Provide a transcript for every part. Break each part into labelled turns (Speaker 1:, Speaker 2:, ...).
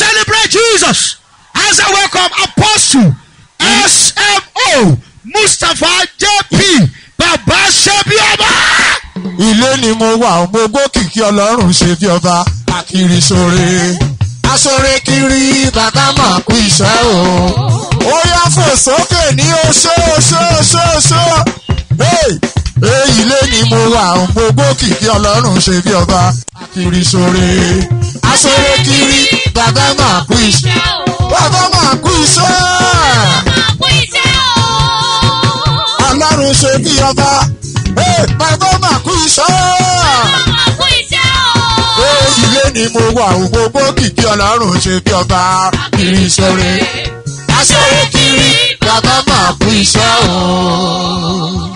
Speaker 1: celebrate Jesus as I welcome Apostle SMO Mustapha JP Baba Sebiaba.
Speaker 2: ilé ni mo wà mo gbókìkí ọlọ́run ṣe bí ọba akiri sóre aṣọre kiri bàbá mà kú iṣẹ́ o ó yá fò sókè ní oṣó oṣó oṣó oṣó Hey! Hey, ilé ni mo wà mo gbókìkí ọlọ́run ṣe bí ọba akiri sóre aṣọre kiri bàbá mà kú iṣẹ́ bàbá mà kú iṣẹ́ ọlọ́run ṣe bí ọba Hey, bàbá mà kú iṣẹ́ ilé ni mo wà ó gbogbo kìkì ọlọ́run ṣe bí ọba kiri sóre aṣọ́rẹ́ kiri bàbá máa kú iṣẹ́ o.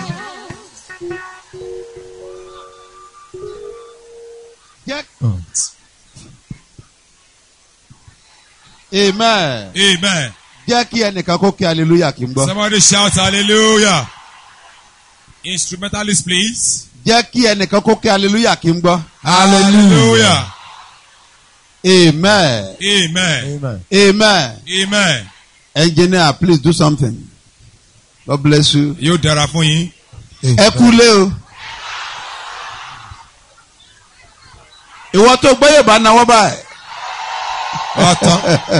Speaker 3: amen.
Speaker 4: Amen.
Speaker 3: jẹ́ kí ẹnìkan kó kí hallelujah kí n gbọ́.
Speaker 4: Somebody shout hallelujah. Instrumentalist, please.
Speaker 3: jẹ́ kí ẹnìkan kó kí hallelujah kí n gbọ́.
Speaker 4: Hallelujah.
Speaker 3: amen.
Speaker 4: Amen.
Speaker 3: amen.
Speaker 4: Amen.
Speaker 3: engineer please do something. God bless you.
Speaker 4: Yóò dára fún yín.
Speaker 3: ẹ kú lé o. ìwọ tó gbọ́ yóò bá náwó báyìí.
Speaker 4: Ọ̀tán.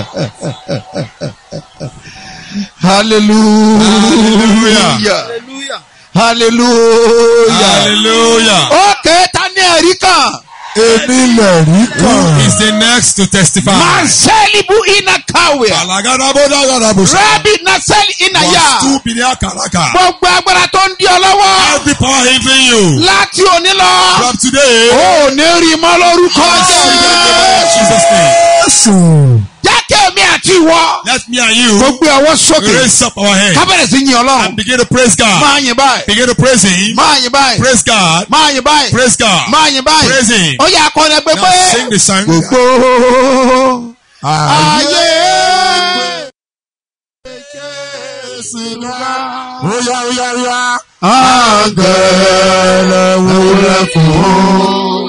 Speaker 3: hallelujah.
Speaker 1: Hallelujah.
Speaker 3: hallelujah.
Speaker 4: Hallelujah.
Speaker 3: ókè ta ní ẹ̀rí kan.
Speaker 2: èmi lè rí
Speaker 4: Who
Speaker 2: kan.
Speaker 4: is the next to testify?
Speaker 3: Manselibu ina kawe.
Speaker 4: Alagadabodagadabusa.
Speaker 3: Rabi Naseli ina ya.
Speaker 4: Wastu biniakaraka.
Speaker 3: Gbogbo agbára tó ń di ọ lọ́wọ́.
Speaker 4: Every power hindering you.
Speaker 3: Láti òní lọ.
Speaker 4: From today.
Speaker 3: Ó ní rí mọ́ lórúkọ
Speaker 4: In
Speaker 3: Jésù.
Speaker 4: Jesus' name.
Speaker 2: Jésù.
Speaker 3: Jákè mi àti ìwọ.
Speaker 4: Let me and you
Speaker 3: Gbogbo ọwọ́ sókè.
Speaker 4: raise up our hands
Speaker 3: Kábẹ̀rẹ̀ sí yin
Speaker 4: and
Speaker 3: Ọlọ́run.
Speaker 4: begin to praise God.
Speaker 3: Máa yin báyìí.
Speaker 4: Begin to praise Him.
Speaker 3: Máa yin báyìí.
Speaker 4: Praise God.
Speaker 3: Máa yin báyìí.
Speaker 4: Praise God.
Speaker 3: Máa yin báyìí.
Speaker 4: Praise Him.
Speaker 3: Ó yẹ akọni ẹgbẹ́
Speaker 4: Now
Speaker 3: pé.
Speaker 4: sing the song.
Speaker 3: Gbogbo ayé.
Speaker 2: Oya oya oya.
Speaker 3: Àgẹ̀lẹ̀ wúlẹ̀ fún.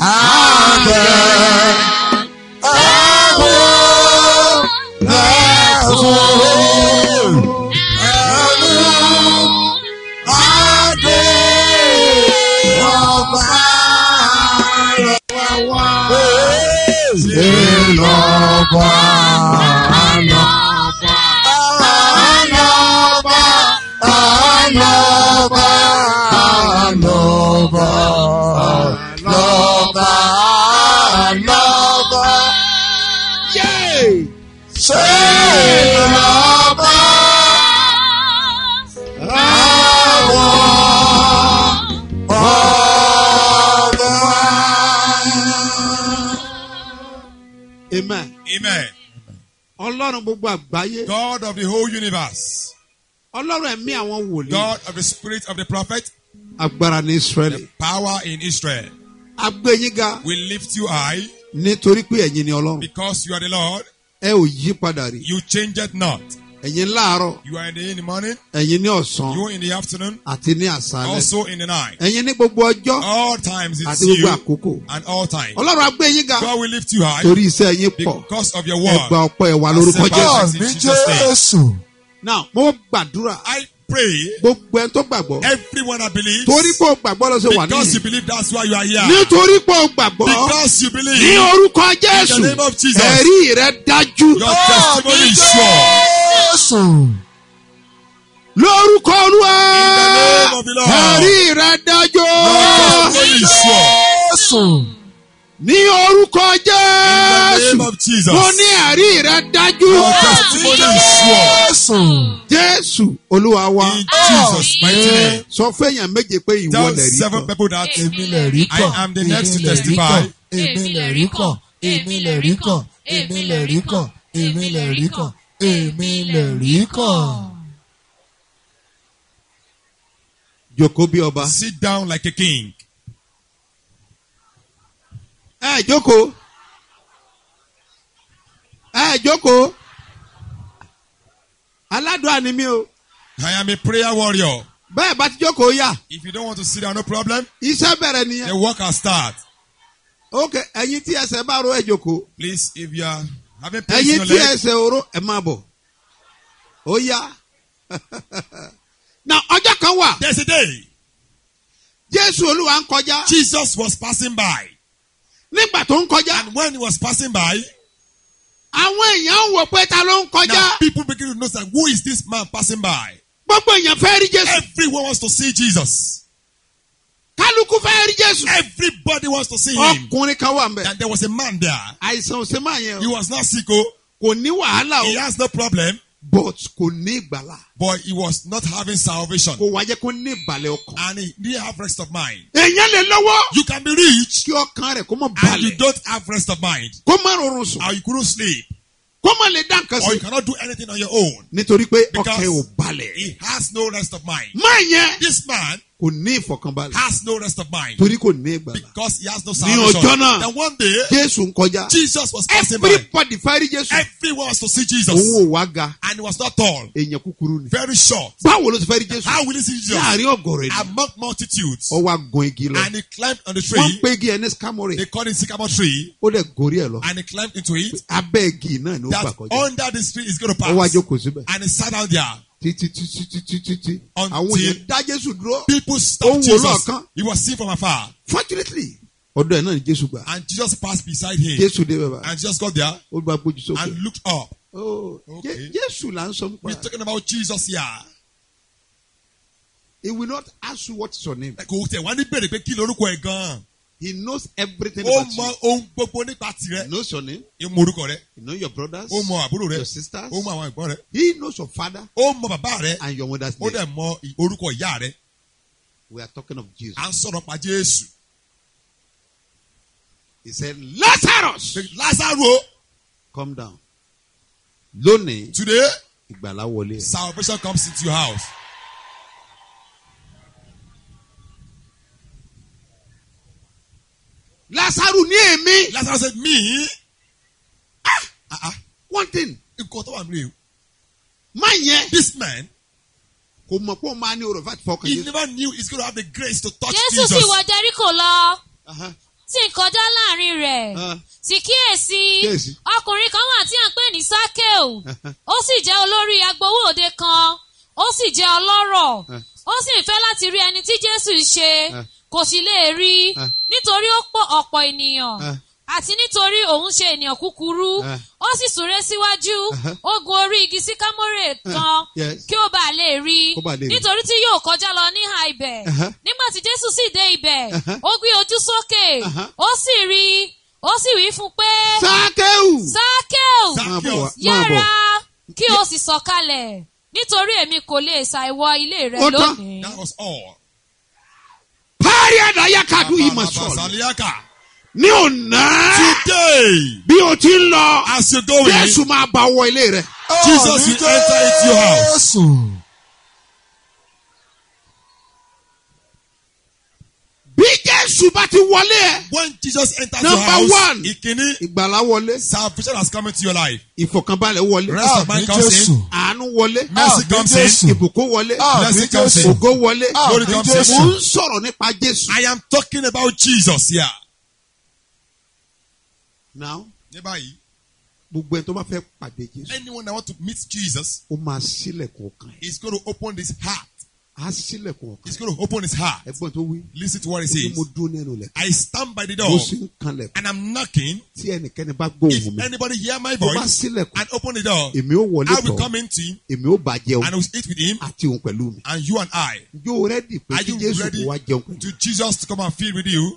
Speaker 2: Àgẹ̀. Ẹ̀wọ̀ lẹ́fún. Ẹ̀lú adé ọba rẹ̀ wá. Ṣé lọ́ba àná? Ànọ́bà, ànọ́bà, ànọ́bà, ànọ́bà, ànọ́bà. Ṣé lọ́ba àwọn ọba?
Speaker 3: Amen.
Speaker 4: Amen.
Speaker 3: Ọlọ́run gbogbo àgbáyé.
Speaker 4: God of the whole universe.
Speaker 3: Ọlọ́run ẹ̀mí àwọn wòlíì.
Speaker 4: God of the spirit of the prophet.
Speaker 3: Agbára ní Ísírẹ́lì.
Speaker 4: Power in Israel.
Speaker 3: Agbẹ́yìnga
Speaker 4: We lift you high
Speaker 3: nítorí pé ẹ̀yin ni Ọlọ́run.
Speaker 4: because you are the Lord.
Speaker 3: Ẹ ò yí padà rí.
Speaker 4: You change it not.
Speaker 3: Ẹ̀yin láàárọ̀,
Speaker 4: You are in the, in the morning.
Speaker 3: ẹ̀yin ní ọ̀sán
Speaker 4: You in the afternoon.
Speaker 3: àti ní àṣálẹ̀.
Speaker 4: Also in the night.
Speaker 3: Ẹ̀yin ní gbogbo ọjọ́
Speaker 4: All times it's
Speaker 3: àti gbogbo
Speaker 4: you
Speaker 3: àkókò.
Speaker 4: and all times.
Speaker 3: Ọlọ́run agbẹ́yìnga
Speaker 4: God will lift you high
Speaker 3: torí iṣẹ́ yín pọ̀.
Speaker 4: because of your
Speaker 3: Ẹ
Speaker 4: word.
Speaker 3: gba ọpẹ́ wa lórúkọ
Speaker 4: Accept
Speaker 3: Jésù.
Speaker 4: us.
Speaker 2: Àmì Jésù.
Speaker 3: Now, mo gbàdúrà
Speaker 4: I pray
Speaker 3: gbogbo ẹni tó gbàgbọ́.
Speaker 4: everyone I believe
Speaker 3: Torí pé o gbàgbọ́ lọ sí wà
Speaker 4: because you
Speaker 3: níyì.
Speaker 4: believe that's why you are here.
Speaker 3: Nítorí pé o gbàgbọ́.
Speaker 4: Because you
Speaker 3: Ní
Speaker 4: believe
Speaker 3: orúkọ
Speaker 4: in the
Speaker 3: Jésù.
Speaker 4: name of Jesus.
Speaker 3: Ẹ̀rí rẹ̀ dájú.
Speaker 4: Your testimony is sure.
Speaker 2: Jésù.
Speaker 3: Lórúkọ Olúwa.
Speaker 4: In the name of the Lord.
Speaker 3: Ẹ̀rí rẹ̀ dájú.
Speaker 4: Your testimony is sure.
Speaker 2: Jésù.
Speaker 3: Ní orúkọ
Speaker 4: In the name
Speaker 3: Jésù.
Speaker 4: of Jesus.
Speaker 3: Mo ní ẹ̀rí rẹ̀ dájú.
Speaker 4: Your testimony is sure.
Speaker 2: Jésù.
Speaker 3: Jésù Olúwa wa.
Speaker 4: In Jesus' mighty name.
Speaker 3: Sọ fẹ́yàn méje pé ìwọ
Speaker 4: Tell
Speaker 3: lẹ̀ rí
Speaker 4: seven
Speaker 3: kan.
Speaker 4: people that
Speaker 2: Èmi lè rí kàn.
Speaker 4: I am the next to
Speaker 2: Èmi lè rí
Speaker 4: testify.
Speaker 2: kàn. Èmi lè rí kàn. Èmi lè rí kàn. Èmi lè rí kàn. Èmi lè rí kàn. Èmi lè rí kàn.
Speaker 3: Jòkó bí ọba.
Speaker 4: sit down like a king.
Speaker 3: Ẹ jókòó. Ẹ jókòó. Aládùá ni mí o.
Speaker 4: I am a prayer warrior.
Speaker 3: Bẹ́ẹ̀ bá ti jókòó yá.
Speaker 4: If you don't want to sit down, no problem.
Speaker 3: Iṣẹ́ bẹ̀rẹ̀
Speaker 4: The
Speaker 3: nìyẹn.
Speaker 4: work has start.
Speaker 3: Ok, ẹ̀yin tí ẹsẹ̀ bá ro ẹ jókòó.
Speaker 4: Please, if you are Having pains in
Speaker 3: ẹ̀yin
Speaker 4: your
Speaker 3: tí
Speaker 4: leg.
Speaker 3: ẹsẹ̀ oró ẹ máa bọ̀ ó yá na ọjọ́ kan wà
Speaker 4: There's a day
Speaker 3: jésù olúwa ń kọjá
Speaker 4: Jesus was passing by.
Speaker 3: nígbà tó ń kọjá
Speaker 4: And when he was passing by,
Speaker 3: àwọn èèyàn ń wò pé ta ló ń kọjá
Speaker 4: now people begin to notice that who is this man passing by?
Speaker 3: gbogbo èèyàn fẹ́ rí jésù
Speaker 4: Everyone wants to see Jesus.
Speaker 3: kálukú fẹ́ rí jésù
Speaker 4: Everybody wants to see him.
Speaker 3: ọkùnrin kan wà mbẹ
Speaker 4: And there was a man there.
Speaker 3: àìsàn òsè máa yẹn
Speaker 4: He
Speaker 3: o
Speaker 4: was not sick, oh.
Speaker 3: kò ní wàhálà
Speaker 4: he
Speaker 3: o
Speaker 4: has no problem,
Speaker 3: but kò ní ìgbàlà
Speaker 4: but he was not having salvation.
Speaker 3: kò wá jẹ́ kó ní ìbàlẹ̀ ọkàn
Speaker 4: And he didn't have rest of mind.
Speaker 3: èèyàn lè lọ́wọ́
Speaker 4: You can be rich
Speaker 3: kí ọkàn rẹ̀ kó mọ̀
Speaker 4: and you
Speaker 3: balẹ̀
Speaker 4: don't have rest of mind.
Speaker 3: kó má rọrùn sùn
Speaker 4: Or you couldn't sleep.
Speaker 3: kó má lè dá nǹkan
Speaker 4: Or
Speaker 3: sí
Speaker 4: you cannot do anything on your own.
Speaker 3: nítorí pé
Speaker 4: Because
Speaker 3: ọkàn ẹ̀ ò balẹ̀
Speaker 4: He has no rest of mind.
Speaker 3: máa yẹn
Speaker 4: This man
Speaker 3: kò ní ìfọkànbalẹ̀
Speaker 4: has no rest of mind.
Speaker 3: torí kò ní ìgbàlà
Speaker 4: Because he has no
Speaker 3: Ní
Speaker 4: salvation.
Speaker 3: ọjọ́ náà,
Speaker 4: Then one day,
Speaker 3: jésù ń kọjá
Speaker 4: Jesus was passing by.
Speaker 3: everybody fẹ́ rí jésù
Speaker 4: Everyone wants to see
Speaker 3: òun
Speaker 4: Jesus.
Speaker 3: ò wá ga
Speaker 4: And he was not tall.
Speaker 3: èèyàn kúkúrú ni
Speaker 4: Very short.
Speaker 3: báwo ló ti fẹ́ rí jésù
Speaker 4: How will he see Jesus?
Speaker 3: láàrin ọ̀gọ̀rọ̀ ènìyàn
Speaker 4: Among multitudes.
Speaker 3: ó wá gun igi lọ
Speaker 4: And he climbed on the
Speaker 3: wọ́n
Speaker 4: tree.
Speaker 3: ń pe igi ẹ̀ ní scamore
Speaker 4: They called it sycamore tree.
Speaker 3: ó dẹ̀ gorí ẹ̀ lọ
Speaker 4: And he climbed into it.
Speaker 3: abẹ́ igi náà ni ó gbà
Speaker 4: That
Speaker 3: kọjá
Speaker 4: under this tree is going to
Speaker 3: ó wá
Speaker 4: pass.
Speaker 3: jókòó síbẹ̀
Speaker 4: And he sat down there.
Speaker 3: títí títí títí títí
Speaker 4: Until-
Speaker 3: àwọn èèyàn dá jésù dúró
Speaker 4: People
Speaker 3: Ó
Speaker 4: stopped
Speaker 3: ń wò
Speaker 4: Jesus.
Speaker 3: lọ́ọ̀kan.
Speaker 4: He was seen from afar.
Speaker 3: fortunately ọ̀dọ̀ ẹ̀ náà ni jésù gbà
Speaker 4: And Jesus passed beside him.
Speaker 3: jésù dé bẹ́ẹ̀ bá
Speaker 4: And Jesus got there
Speaker 3: ó bá gbójú sókè
Speaker 4: and looked up.
Speaker 3: Oh,
Speaker 4: Okay.
Speaker 3: Jé- jésù là ń sọ nípa
Speaker 4: We're
Speaker 3: ẹ̀.
Speaker 4: talking about Jesus here.
Speaker 3: he will not ask you what is your name
Speaker 4: Kò tẹ̀ wá ní bèrè pé kí lorúkọ ẹ̀ gan-an.
Speaker 3: he knows everything
Speaker 4: Ó
Speaker 3: about
Speaker 4: mọ
Speaker 3: you
Speaker 4: ohun gbogbo nípa
Speaker 3: he
Speaker 4: tirẹ̀.
Speaker 3: knows your name
Speaker 4: Ó mọ orúkọ rẹ̀.
Speaker 3: he knows your brothers
Speaker 4: Ó mọ àbúrò rẹ̀.
Speaker 3: your sisters
Speaker 4: Ó mọ àwọn ẹ̀gbọ́n rẹ̀.
Speaker 3: he knows your father
Speaker 4: Ó mọ bàbá rẹ̀.
Speaker 3: and your mother's
Speaker 4: Ó
Speaker 3: name
Speaker 4: dẹ̀ mọ ì- orúkọ ìyá rẹ̀.
Speaker 3: we are talking of jesus
Speaker 4: À ń sọ̀rọ̀ pa Jésù.
Speaker 3: he said lazarus
Speaker 4: Lázaro o,
Speaker 3: come down lónìí
Speaker 4: today
Speaker 3: ìgbàlá wọlé ẹ
Speaker 4: salvation comes into your house.
Speaker 3: lazaru ní èmi
Speaker 4: Lazarus said me. Ah ah.
Speaker 3: one thing
Speaker 4: Nǹkan tó wà nílé o.
Speaker 3: má yẹn
Speaker 4: This man
Speaker 3: kò mọ̀ pé ó máa ní orò fati fọkàn
Speaker 4: he
Speaker 3: jésù
Speaker 4: never knew he's going to have the grace to touch
Speaker 5: jésù sì
Speaker 4: Jesus.
Speaker 5: wọ jẹ́ríkò lọ
Speaker 3: Aha,
Speaker 5: tí ń kọjá láàrin rẹ̀
Speaker 3: aha,
Speaker 5: sì kíyèsí
Speaker 3: Kíyèsí.
Speaker 5: ọkùnrin kan wà tí à ń pè ní sákèù
Speaker 3: aha.
Speaker 5: ó sì jẹ́ olórí agbowó òde kan ó sì jẹ́ ọlọ́rọ̀
Speaker 3: Eh.
Speaker 5: ó sì ń fẹ́ láti rí ẹni tí jésù ń ṣe
Speaker 3: Eh.
Speaker 5: kò sì lè rí
Speaker 3: Eh.
Speaker 5: nítorí ó pọ̀ ọ̀pọ̀ ènìyàn
Speaker 3: Eh.
Speaker 5: àti nítorí òun ṣe ènìyàn kúkúrú
Speaker 3: Eh.
Speaker 5: ó sì súré síwájú
Speaker 3: Uh-huh.
Speaker 5: ó gun orí igi síkámórè kan
Speaker 3: yes.
Speaker 5: kí ó bàa lè rí
Speaker 3: Kó bàa lè rí.
Speaker 5: nítorí tí yóò kọjá lọ níhà ibẹ̀
Speaker 3: Uh-huh.
Speaker 5: nígbà tí jésù sì dé ibẹ̀
Speaker 3: Uh-huh.
Speaker 5: ó gbé ojú sókè
Speaker 3: Uh-huh.
Speaker 5: ó sì rí i ó sì wí fún un pé
Speaker 3: sákéwù
Speaker 5: sákèù
Speaker 3: máa bọ̀ wá- máa bọ̀
Speaker 5: yára kí o sì sọ̀kalẹ̀ nítorí èmi kò lè ṣàìwọ ilé rẹ
Speaker 3: Ó tán.
Speaker 5: lónìí.
Speaker 4: That was all.
Speaker 3: párí àdáyà kadu yìí mà sọ̀rọ̀
Speaker 4: Basaliaka.
Speaker 3: ní ọ̀nà
Speaker 4: Today,
Speaker 3: bí o ti ń lọ
Speaker 4: as you go in,
Speaker 3: jésù máa bá wọ ilé rẹ
Speaker 4: Jesus will enter into your house.
Speaker 2: Jésù.
Speaker 3: bí jésù bá ti wọlé ẹ
Speaker 4: When Jesus enters
Speaker 3: Number
Speaker 4: your house,
Speaker 3: one.
Speaker 4: ìkíní,
Speaker 3: ìgbàlá wọlé
Speaker 4: salvation has come into your life.
Speaker 3: ìfọkànbalẹ̀ wọlé
Speaker 4: Rest of
Speaker 2: Àmì
Speaker 4: mind comes
Speaker 2: Jésù.
Speaker 4: in.
Speaker 3: àánú wọlé
Speaker 4: Mercy
Speaker 2: Àmì
Speaker 4: comes
Speaker 2: Jésù.
Speaker 4: in.
Speaker 3: ìbùkún wọlé
Speaker 2: Àmì
Speaker 4: Blessing comes
Speaker 2: Jésù.
Speaker 4: in.
Speaker 3: ògo wọlé
Speaker 4: Glory
Speaker 2: Àmì
Speaker 4: comes
Speaker 3: mo
Speaker 2: Jésù.
Speaker 3: ń sọ̀rọ̀ nípa jésù.
Speaker 4: I am talking about Jesus here.
Speaker 3: now
Speaker 4: Ní báyìí,
Speaker 3: gbogbo ẹni tó bá fẹ́ pàdé jésù
Speaker 4: anyone that want to meet Jesus
Speaker 3: ó máa sílẹ̀kùn ọkàn ẹ̀
Speaker 4: is going to open his heart.
Speaker 3: á sílẹ̀kùn ọkàn
Speaker 4: He's going to open his heart.
Speaker 3: ẹgbọ́n tó wí
Speaker 4: Listen to what he
Speaker 3: ó ní
Speaker 4: says.
Speaker 3: mo dún nínú lẹ̀
Speaker 4: I stand by the
Speaker 3: mo
Speaker 4: door
Speaker 3: sì ń kanlẹ̀
Speaker 4: and I'm knocking.
Speaker 3: tí ẹnikẹ́ni bá gbóhùn
Speaker 4: If
Speaker 3: mi
Speaker 4: anybody hear my
Speaker 3: tó bá
Speaker 4: voice
Speaker 3: sílẹ̀kùn
Speaker 4: and open the door,
Speaker 3: èmi ó wọlé
Speaker 4: I will
Speaker 3: tọ̀
Speaker 4: come into him
Speaker 3: èmi ó bá jẹun
Speaker 4: and I will eat with him
Speaker 3: àti òun pẹ̀lú mi
Speaker 4: and you and I.
Speaker 3: yóò rẹ́dì pé
Speaker 4: Are
Speaker 3: kí
Speaker 4: you
Speaker 3: jésù
Speaker 4: ready
Speaker 3: kó wá jẹun pẹ̀lú
Speaker 4: to Jesus to come and feed with you?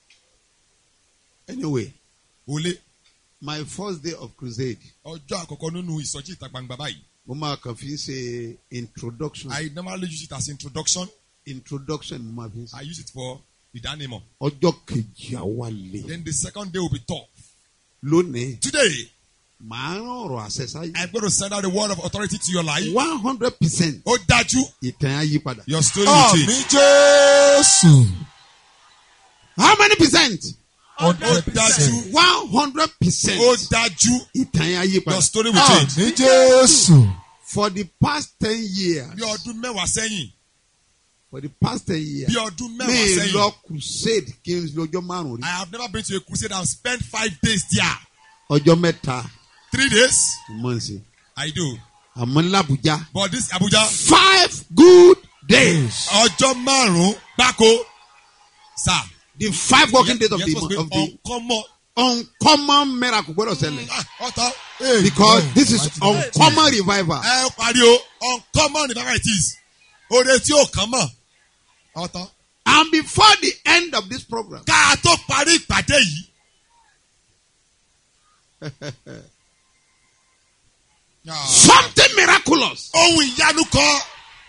Speaker 3: anyway
Speaker 4: Ole,
Speaker 3: my first day of crusade
Speaker 4: ọjọ́ àkọ́kọ́ nínú ìsọjí ìta gbangba báyìí.
Speaker 3: mo máa kàn fi ṣe introduction
Speaker 4: I normally use it as introduction.
Speaker 3: introduction mo máa fi ṣe
Speaker 4: I use it for ìdánimọ̀.
Speaker 3: ọjọ́ kejì àwa lè
Speaker 4: Then the second day will be tough.
Speaker 3: lónìí
Speaker 4: Today,
Speaker 3: màá rán ọ̀rọ̀ àṣẹ sáyé
Speaker 4: I'm going to send out the word of authority to your life.
Speaker 3: one hundred percent
Speaker 4: Ó dájú,
Speaker 3: ìtàn á yí padà.
Speaker 4: your story will
Speaker 2: Àmì
Speaker 4: change.
Speaker 2: Jésù.
Speaker 3: how many percent?
Speaker 4: Ó dájú,
Speaker 3: one hundred percent
Speaker 4: ó dájú,
Speaker 3: ìtàn á yí
Speaker 4: your
Speaker 3: padà.
Speaker 4: story will change.
Speaker 2: Àmì Jésù.
Speaker 3: for the past ten years
Speaker 4: Bí ọdún mẹ́wàá sẹ́yìn,
Speaker 3: for the past ten years
Speaker 4: bí ọdún
Speaker 3: mi
Speaker 4: mẹ́wàá
Speaker 3: lọ
Speaker 4: sẹ́yìn,
Speaker 3: crusade kí n lọ́jọ́ márùn-ún rí
Speaker 4: I have never been to a crusade and spent five days there.
Speaker 3: ọjọ́ mẹ́ta
Speaker 4: three days.
Speaker 3: mo ń ṣe
Speaker 4: I do.
Speaker 3: àmọ́ ní làbújá
Speaker 4: But this Abuja,
Speaker 3: five good days
Speaker 4: ọjọ́ márùn-ún gbáko. Sir.
Speaker 3: the five working days of
Speaker 4: You're
Speaker 3: the
Speaker 4: supposed to
Speaker 3: of
Speaker 4: be
Speaker 3: the
Speaker 4: uncommon.
Speaker 3: uncommon miracle gbọ́dọ̀ ṣẹlẹ̀
Speaker 4: Ah, ọ̀tọ̀.
Speaker 3: because this is uncommon revival
Speaker 4: Ẹ pariwo uncommon revival it is. Ore tí ò kàn mọ̀. Ọ̀tọ̀.
Speaker 3: and before the end of this program
Speaker 4: Ká a tó parí ìpàdé yìí. Ah.
Speaker 3: something miraculous
Speaker 4: Ohun ìyanu kan.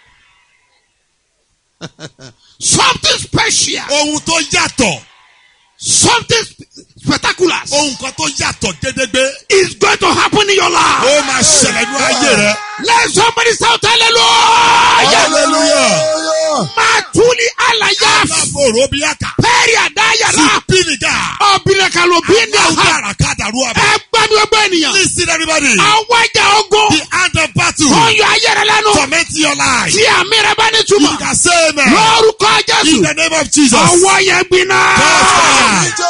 Speaker 3: something special
Speaker 4: Ohun tó yàtọ̀.
Speaker 3: something sp- spectacular
Speaker 4: Ohun kan tó yàtọ̀ gédégbé.
Speaker 3: is going to happen in your life.
Speaker 4: Ó máa ṣẹlẹ̀ ní ayé rẹ̀.
Speaker 3: let somebody shout hallelujah.
Speaker 4: Hallelujah.
Speaker 3: matuli alaya
Speaker 4: Alábòrò bí àkà.
Speaker 3: pẹ́ẹ́rì àdáyàrá
Speaker 4: Pílìgà.
Speaker 3: ọ̀bìnrin bí ní
Speaker 4: Láwùjọ
Speaker 3: àhá
Speaker 4: àràkádà rú àbẹ̀.
Speaker 3: ẹ gbádùn ẹgbẹ́ ènìyàn
Speaker 4: Listen everybody.
Speaker 3: àwọn ìjà ogun
Speaker 4: The hand of battle.
Speaker 3: tó ń yọ ayé rẹ lẹ́nu
Speaker 4: Torment your life.
Speaker 3: tí àmì rẹ bá ní
Speaker 4: You
Speaker 3: túmọ̀
Speaker 4: can say amen.
Speaker 3: lórúkọ
Speaker 4: In
Speaker 3: jésù
Speaker 4: the name of Jesus.
Speaker 3: ọwọ́ yẹn gbiná.
Speaker 4: Touch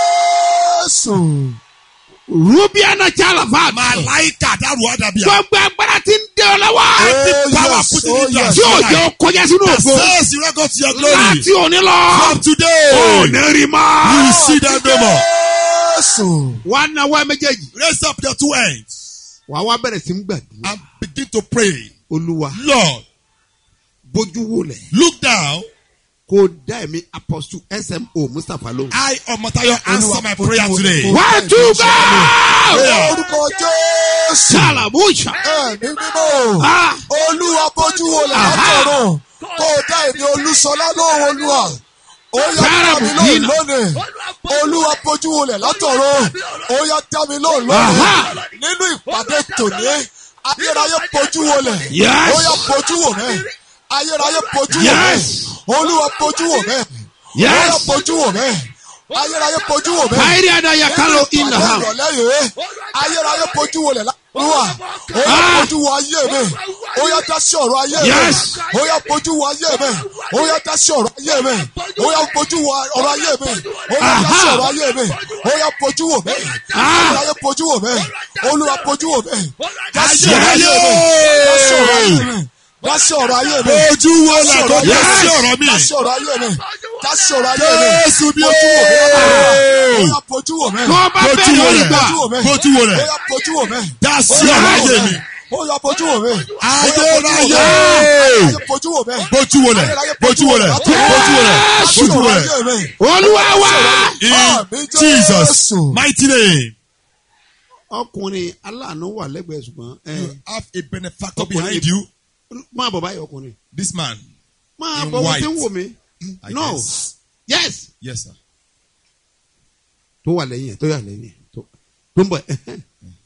Speaker 2: Jésù.
Speaker 3: rubiana jalavat
Speaker 4: Màláìkà dárò àdàbíà.
Speaker 3: gbogbo agbára ti ń dé ọ lọ́wọ́
Speaker 2: Oh,
Speaker 4: Power
Speaker 2: yes,
Speaker 4: put it
Speaker 2: oh,
Speaker 4: in your
Speaker 2: yes.
Speaker 3: tí ò jẹ́ ó kọjá sínú ògo
Speaker 4: Says you not go to your glory.
Speaker 3: láti òní lọ
Speaker 4: From today.
Speaker 3: ò ní rí
Speaker 4: You
Speaker 3: mọ́.
Speaker 4: see them no more.
Speaker 2: Jésù.
Speaker 3: wà á náwó méjèèjì
Speaker 4: Raise up your two hands
Speaker 3: wà á wá bẹ̀rẹ̀ sí ń gbàdúrà
Speaker 4: and begin to pray.
Speaker 3: olúwa
Speaker 4: Lord,
Speaker 3: bójú wò lẹ̀
Speaker 4: look down.
Speaker 3: kó dá ẹ̀mí apostle smo mustapha lóhùn.
Speaker 4: I, Omotayo, answer my prayer today.
Speaker 3: one two go.
Speaker 2: Orúkọ Jésù.
Speaker 3: salamusha.
Speaker 2: Ẹ̀mí mímọ́.
Speaker 3: ah
Speaker 2: Olúwa bójú wo lẹ̀ látọ̀run. Kó o dá èmi Olúṣọlá lóhùn Olúwa. Ó yá dá mi lóhùn lónìí. Olúwa bójú wo lẹ̀ látọ̀run. Ó yá dá mi lóhùn lónìí.
Speaker 3: Aha.
Speaker 2: Nínú ìpàdé tòní, ayérayé bójú wo lẹ̀.
Speaker 3: Yes.
Speaker 2: Ó yá bójú wò mẹ́. Ayérayé bójú wò mẹ́.
Speaker 3: Yes.
Speaker 2: Olúwa bójú wò mẹ́. Ó yá
Speaker 3: yes.
Speaker 2: bójú wò mẹ́. Ayérayé bójú wò mẹ́.
Speaker 3: káyìrì adaya kalo in the house.
Speaker 2: Ìrọ̀lẹ́ yìí, ayérayé bójú wo lẹ̀ láwùwà. Ó yá
Speaker 3: Ah.
Speaker 2: bójú wo ayé mi. Ó yá dá sí ọ̀rọ̀ ayé mi.
Speaker 3: Yes.
Speaker 2: Ó yá bójú wo ayé mi. Ó yá dá sí ọ̀rọ̀ ayé mi. Ó yá bójú wo ọ̀rọ̀ ayé mi. Ó yá dá sí
Speaker 3: Aha.
Speaker 2: ọ̀rọ̀ ayé mi. Ó yá bójú wo mi.
Speaker 3: Ah.
Speaker 2: Ayérayé bójú wo mi. Olúwa bójú wo mi. Dá sí
Speaker 4: Ayé
Speaker 2: ọ̀rọ̀ ayé mi. Dá sí ọ̀rọ̀ ayé mi. Dá sí ọ̀rọ̀ ayé mi.
Speaker 4: Ojú wo là kó dá sí ọ̀rọ̀ mi?
Speaker 2: Dá sí ọ̀rọ̀ ayé mi. Dá sí ọ̀rọ̀ ayé mi.
Speaker 4: Jésù bí
Speaker 2: Bójú wo mi. Ó
Speaker 4: ó.
Speaker 2: yá bójú wo mi.
Speaker 3: tó bá
Speaker 4: Bójú
Speaker 3: bẹ̀rẹ̀
Speaker 4: wo
Speaker 3: orí
Speaker 4: lẹ̀.
Speaker 3: gbà.
Speaker 2: Bójú wo mi.
Speaker 4: Bójú wo lẹ̀.
Speaker 2: Ó yá bójú wo mi.
Speaker 4: Dá sí ọ̀rọ̀ ayé mi.
Speaker 2: Ó yá bójú wo mi.
Speaker 4: Ayérayé.
Speaker 2: Ayé bójú wo mi.
Speaker 4: Bójú wo lẹ̀. Bójú wo lẹ̀. Bójú wo lẹ̀. Bójú wo lẹ̀.
Speaker 3: olúwa wa.
Speaker 4: In
Speaker 2: Àmín
Speaker 4: Jesus'
Speaker 2: Jésù.
Speaker 4: mighty name.
Speaker 3: ọkùnrin aláàánú wà lẹ́gbẹ̀ẹ́ ṣùgbọ́n ẹ
Speaker 4: You have a benefactor behind you.
Speaker 3: máa bọ̀ báyìí ọkùnrin.
Speaker 4: This man.
Speaker 3: máa
Speaker 4: In
Speaker 3: bọ̀ wọ́n
Speaker 4: white.
Speaker 3: ti ń wò mí.
Speaker 4: I
Speaker 3: no
Speaker 4: guess.
Speaker 3: yes.
Speaker 4: Yes, sir.
Speaker 3: tó wà lẹ́yìn ẹ̀ tó wà lẹ́yìn ẹ̀ tó tó ń bọ̀ ẹ̀.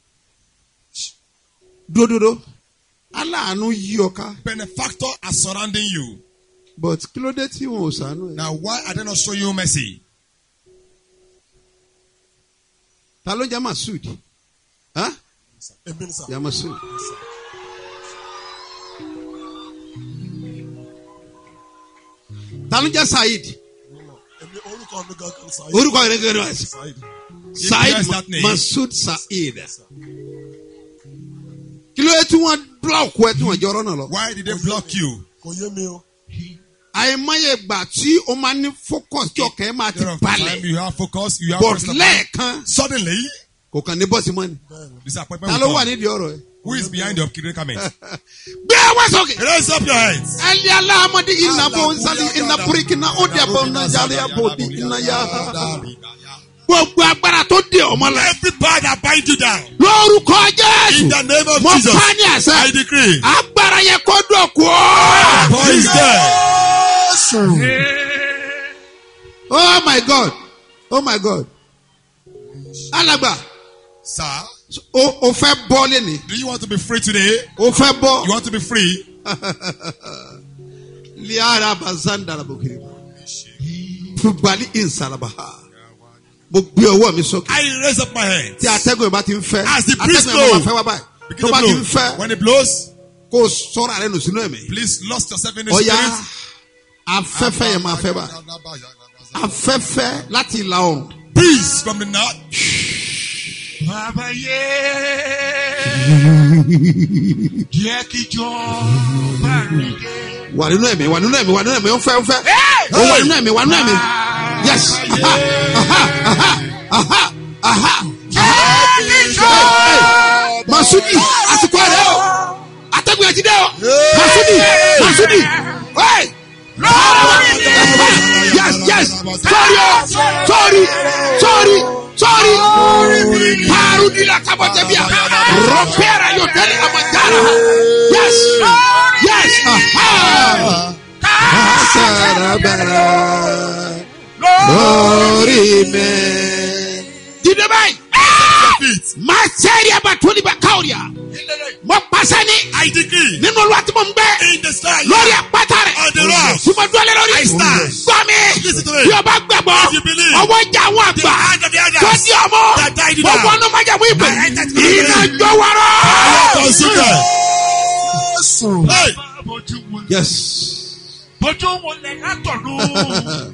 Speaker 3: dúdúdú aláàánú yí ọ ká
Speaker 4: Benefactor are surrounding you.
Speaker 3: but kí ló dé tí wọn ò sànú ẹ.
Speaker 4: Now, why are they not showing you mercy?
Speaker 3: ta ló jẹ́ masud Huh?
Speaker 2: Èmi ni sà.
Speaker 3: ya masud. ta ló jẹ́ saheed
Speaker 2: Èmi orúkọ mi gangan sà.
Speaker 3: orúkọ rẹ̀ gẹ́gẹ́ rẹ̀
Speaker 2: Saheed.
Speaker 3: saheed
Speaker 4: bears that name.
Speaker 3: masud saheed kí ló dé tí wọ́n búlọ̀kù ẹ tí wọ́n jẹ́ ọ̀rọ̀ náà lọ.
Speaker 4: Why did they block you?
Speaker 2: Kò yé mi o.
Speaker 3: àìmọye ìgbà tí o máa ní focus tí ọkàn ẹ máa ti
Speaker 4: There of time
Speaker 3: balẹ̀
Speaker 4: you have focus, you have
Speaker 3: but
Speaker 4: rest of mind.
Speaker 3: lẹ́ẹ̀kan
Speaker 4: Suddenly,
Speaker 3: kò kàn ní bọ́ọ̀sì mọ́ni
Speaker 4: disappointment
Speaker 3: ta
Speaker 4: will
Speaker 3: ló wà
Speaker 4: come.
Speaker 3: nídìí ọ̀rọ̀ ẹ.
Speaker 4: Who is behind your comment?
Speaker 3: gbé wá sókè.
Speaker 4: Raise up your hands.
Speaker 3: ẹlẹ́ aláàmọ́dé iná bó ń sálí iná púríkì iná ó dẹ̀ bọ̀ iná jálẹ̀ àbò ní iná yá. gbogbo agbára tó dé ọmọ la.
Speaker 4: Every power that bind you down.
Speaker 3: lórúkọ
Speaker 4: In
Speaker 3: jésù
Speaker 4: the name of
Speaker 3: mo
Speaker 4: Jesus.
Speaker 3: pa ní
Speaker 4: I
Speaker 3: àṣẹ.
Speaker 4: decree.
Speaker 3: agbára yẹn kó dọ̀kú.
Speaker 4: Power is there.
Speaker 2: Jésù.
Speaker 3: oh my god oh my god. alàgbà
Speaker 4: Sir,
Speaker 3: o o fẹ́ bọ́ lẹ́ni
Speaker 4: do you want to be free today?
Speaker 3: o fẹ́
Speaker 4: You
Speaker 3: bọ́.
Speaker 4: want to be free?
Speaker 3: liara bazandara bokiri fubali insalabaha mo gbé ọwọ́ mi sókè.
Speaker 4: I raise up my hands.
Speaker 3: tí atẹ́gùn yẹn bá ti ń fẹ́
Speaker 4: As the breeze
Speaker 3: atẹ́gùn yẹn máa
Speaker 4: blow.
Speaker 3: fẹ́ wá báyìí
Speaker 4: Begin
Speaker 3: tó
Speaker 4: to
Speaker 3: bá ti ń
Speaker 4: blow.
Speaker 3: fẹ́
Speaker 4: When it blows,
Speaker 3: kó o sọ́ra rẹ nù sínú ẹ̀mí.
Speaker 4: please lost yourself in the
Speaker 3: ọ̀ya
Speaker 4: spirit.
Speaker 3: afẹ́fẹ́ yẹn máa fẹ́ báyìí afẹ́fẹ́ láti ìlà oòrùn
Speaker 4: Breeze from the north.
Speaker 6: Jẹ́ kí jọba mi dé.
Speaker 3: wà nínú ẹ̀mí wà nínú ẹ̀mí wà nínú ẹ̀mí ó fẹ́ ó fẹ́ ó wà nínú ẹ̀mí wà nínú ẹ̀mí yes aha aha aha aha aha masudi àsìkò rẹ o atẹ́gùn ẹ̀jí dẹ́ o masudi masudi hey. yes yes sorry o sorry sorry sorry parudi la kabotebia ropera yoteli amajara yes yes aha asarabara lórí mi. dídé báyìí
Speaker 4: Feet.
Speaker 3: máa sẹ́ẹ̀rì abatoli bá káwọ́rìà mo pàṣẹ ní
Speaker 4: I decree
Speaker 3: nínú olúwa tí mo ń gbé
Speaker 4: in the sky.
Speaker 3: lórí àpáta rẹ̀
Speaker 4: On the rock.
Speaker 3: tí mo dúró lé lórí
Speaker 4: I stand.
Speaker 3: gbọ́ mi
Speaker 4: Listen to me.
Speaker 3: bí o bá gbàgbọ́
Speaker 4: If you believe.
Speaker 3: ọwọ́ ìjà àwọn
Speaker 4: The
Speaker 3: àgbà
Speaker 4: hand of the elders
Speaker 3: tó di ọmọ
Speaker 4: that died in
Speaker 3: mo
Speaker 4: our-
Speaker 3: wọnú májàmú ìpè
Speaker 4: I entered the
Speaker 3: iná
Speaker 4: covenant.
Speaker 3: jó wọ́rọ́.
Speaker 4: Consider.
Speaker 2: Jésù.
Speaker 4: Hey.
Speaker 6: Bójú wo
Speaker 3: yes.
Speaker 6: bójú wo lẹ̀ látọ̀dún.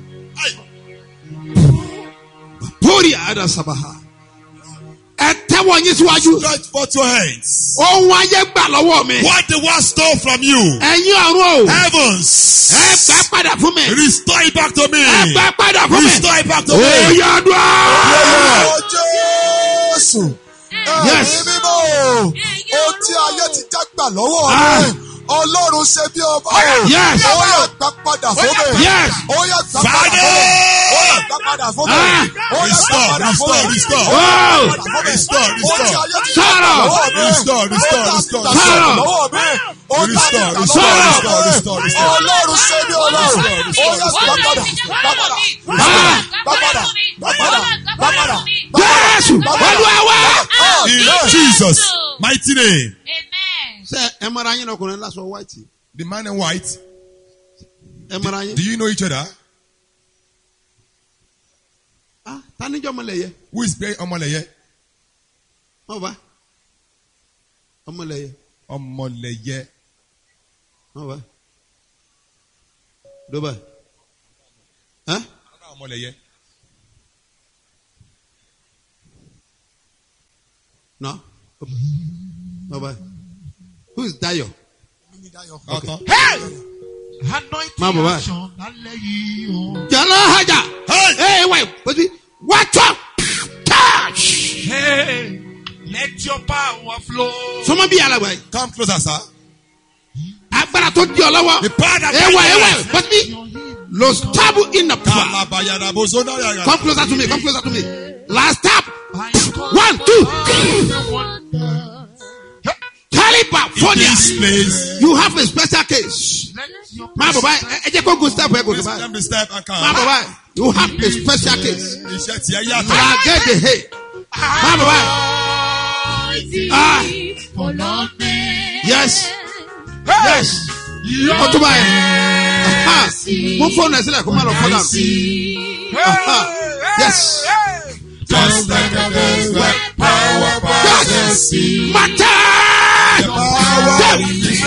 Speaker 3: Pori ada sabaha. Ẹ tẹ́wọ́ yín síwájú.
Speaker 4: Stretch forth your hands.
Speaker 3: Ohun ayé gbà lọ́wọ́ mi.
Speaker 4: What the world stole from you.
Speaker 3: Ẹ̀yin ọ̀run o.
Speaker 4: Heavens.
Speaker 3: Ẹ gbà padà fún mi.
Speaker 4: Restore it back to me.
Speaker 3: Ẹ gbà padà fún mi.
Speaker 4: Restore it back to me.
Speaker 3: Oyè àdúrà.
Speaker 2: Ó Jésù.
Speaker 3: Yes.
Speaker 2: Ẹ̀mí mímọ́. Ó tí ayé ti já gbà lọ́wọ́
Speaker 3: Ah.
Speaker 2: rẹ̀. Ọlọ́run ṣe bí ọba.
Speaker 3: Yes.
Speaker 2: Ó yà gbà padà fún mi.
Speaker 3: Yes.
Speaker 2: Ó yà gbà padà
Speaker 4: Father.
Speaker 2: fún mi. Ó yà gbà padà fún mi.
Speaker 3: Ah.
Speaker 2: Ó yà gbà
Speaker 4: Restore,
Speaker 2: padà fún mi.
Speaker 4: restore, restore.
Speaker 3: Oh.
Speaker 4: Restore,
Speaker 2: Ó tí
Speaker 4: restore.
Speaker 2: ayé ti já gbà
Speaker 3: Sọ̀rọ̀.
Speaker 2: lọ́wọ́ mi.
Speaker 4: Restore, restore,
Speaker 2: Ó tà
Speaker 4: restore.
Speaker 2: mí gbà
Speaker 3: Sọ̀rọ̀.
Speaker 2: lọ́wọ́ mi. Ó tà mí
Speaker 4: Restore,
Speaker 2: gbà
Speaker 4: restore,
Speaker 2: lọ́wọ́
Speaker 4: restore,
Speaker 2: mi.
Speaker 4: restore, restore.
Speaker 2: Ọlọ́run ṣe bí ọlọ́run. Ó yà gbà padà. Gbà padà.
Speaker 3: Ah.
Speaker 2: Gbà padà. Gbà padà. Gbà padà.
Speaker 3: Jésù. Olúwa wá.
Speaker 4: In Jesus' mighty name.
Speaker 5: Amen.
Speaker 3: Ṣé ẹ mara yín ọkùnrin lásọ white?
Speaker 4: The man in white.
Speaker 3: Ẹ mara
Speaker 4: Do
Speaker 3: yín.
Speaker 4: you know each other?
Speaker 3: Ah, Tanijọ́ ọmọlẹ̀ yẹ.
Speaker 4: Who is playing Omoleye?
Speaker 3: Má bá. Ọmọlẹ̀ yẹ.
Speaker 4: Omoleye.
Speaker 3: Má bá. Dọ́bà. Ẹ́
Speaker 4: Omoleye.
Speaker 3: nọ. Má bá. Who is Dayo?
Speaker 4: Okay.
Speaker 6: Anointing
Speaker 3: Má bọ̀ báyìí.
Speaker 6: action lálẹ́ yìí o.
Speaker 3: Jala haja.
Speaker 4: Hey!
Speaker 3: Hey, wait. What's it? Watch out. Touch.
Speaker 6: Hey, let your power flow.
Speaker 3: Sọmọ bí alàgbà yìí.
Speaker 4: Come closer, sir.
Speaker 3: Agbára tó di ọ lọ́wọ́.
Speaker 4: The power that
Speaker 3: Ewa,
Speaker 4: carries
Speaker 3: ewa.
Speaker 4: life.
Speaker 3: What's it? Los tabu in the power.
Speaker 4: Kalabayadabozonaya.
Speaker 3: Come closer to me. Come closer to me. Last tap. One, two. California.
Speaker 4: This place.
Speaker 3: You have a special case. Má bọ̀ báyìí. Ẹ- Ẹ jẹ́ kó gun step ẹ gòkè
Speaker 4: Please
Speaker 3: báyìí.
Speaker 4: come the step and
Speaker 3: Má bọ̀
Speaker 4: come.
Speaker 3: báyìí. You have a special case.
Speaker 4: Iṣẹ́ tí ẹ yàtọ̀.
Speaker 3: Làgẹ́dẹ̀ he. Má bọ̀ báyìí. Ah. Yes. Yes. Ó tó báyìí. Aha. Mú fóònù ẹ̀ sílẹ̀ kó má lọ fọ́ dànù. Aha. Yes.
Speaker 4: Just like a voice like power by the
Speaker 3: Yes.
Speaker 4: sea.
Speaker 3: Mata.
Speaker 4: Power.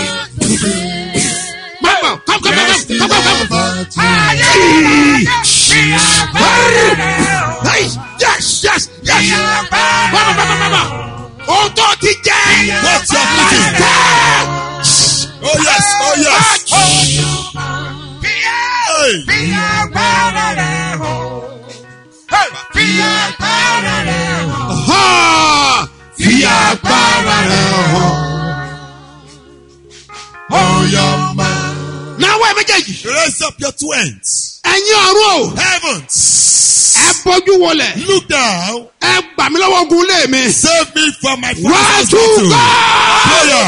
Speaker 3: Mama, come, come, come, come, come, come. Hey, yes, yes, yes. Mama, mama, mama. Ohun tó ti jẹ́.
Speaker 4: What's your meeting? Oh yes, oh yes. Hey.
Speaker 3: Ha! Fi agbára rẹ̀ hàn.
Speaker 4: Oh your man.
Speaker 3: Náwó ẹ méjèèjì.
Speaker 4: Raise up your two hands.
Speaker 3: Ẹ̀yin ọ̀run o.
Speaker 4: Heavens.
Speaker 3: Ẹ bójú wọlẹ̀.
Speaker 4: Look down.
Speaker 3: Ẹ gbà mí lọ́wọ́ ogun lé mi.
Speaker 4: Save me from my
Speaker 3: Wá
Speaker 4: father's
Speaker 3: tú
Speaker 4: battle.
Speaker 3: gbà.
Speaker 4: Prayer.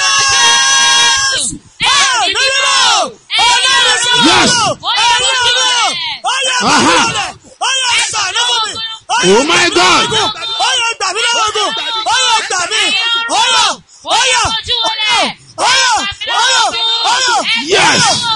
Speaker 3: Yes. Aha. Oh my God. Yes.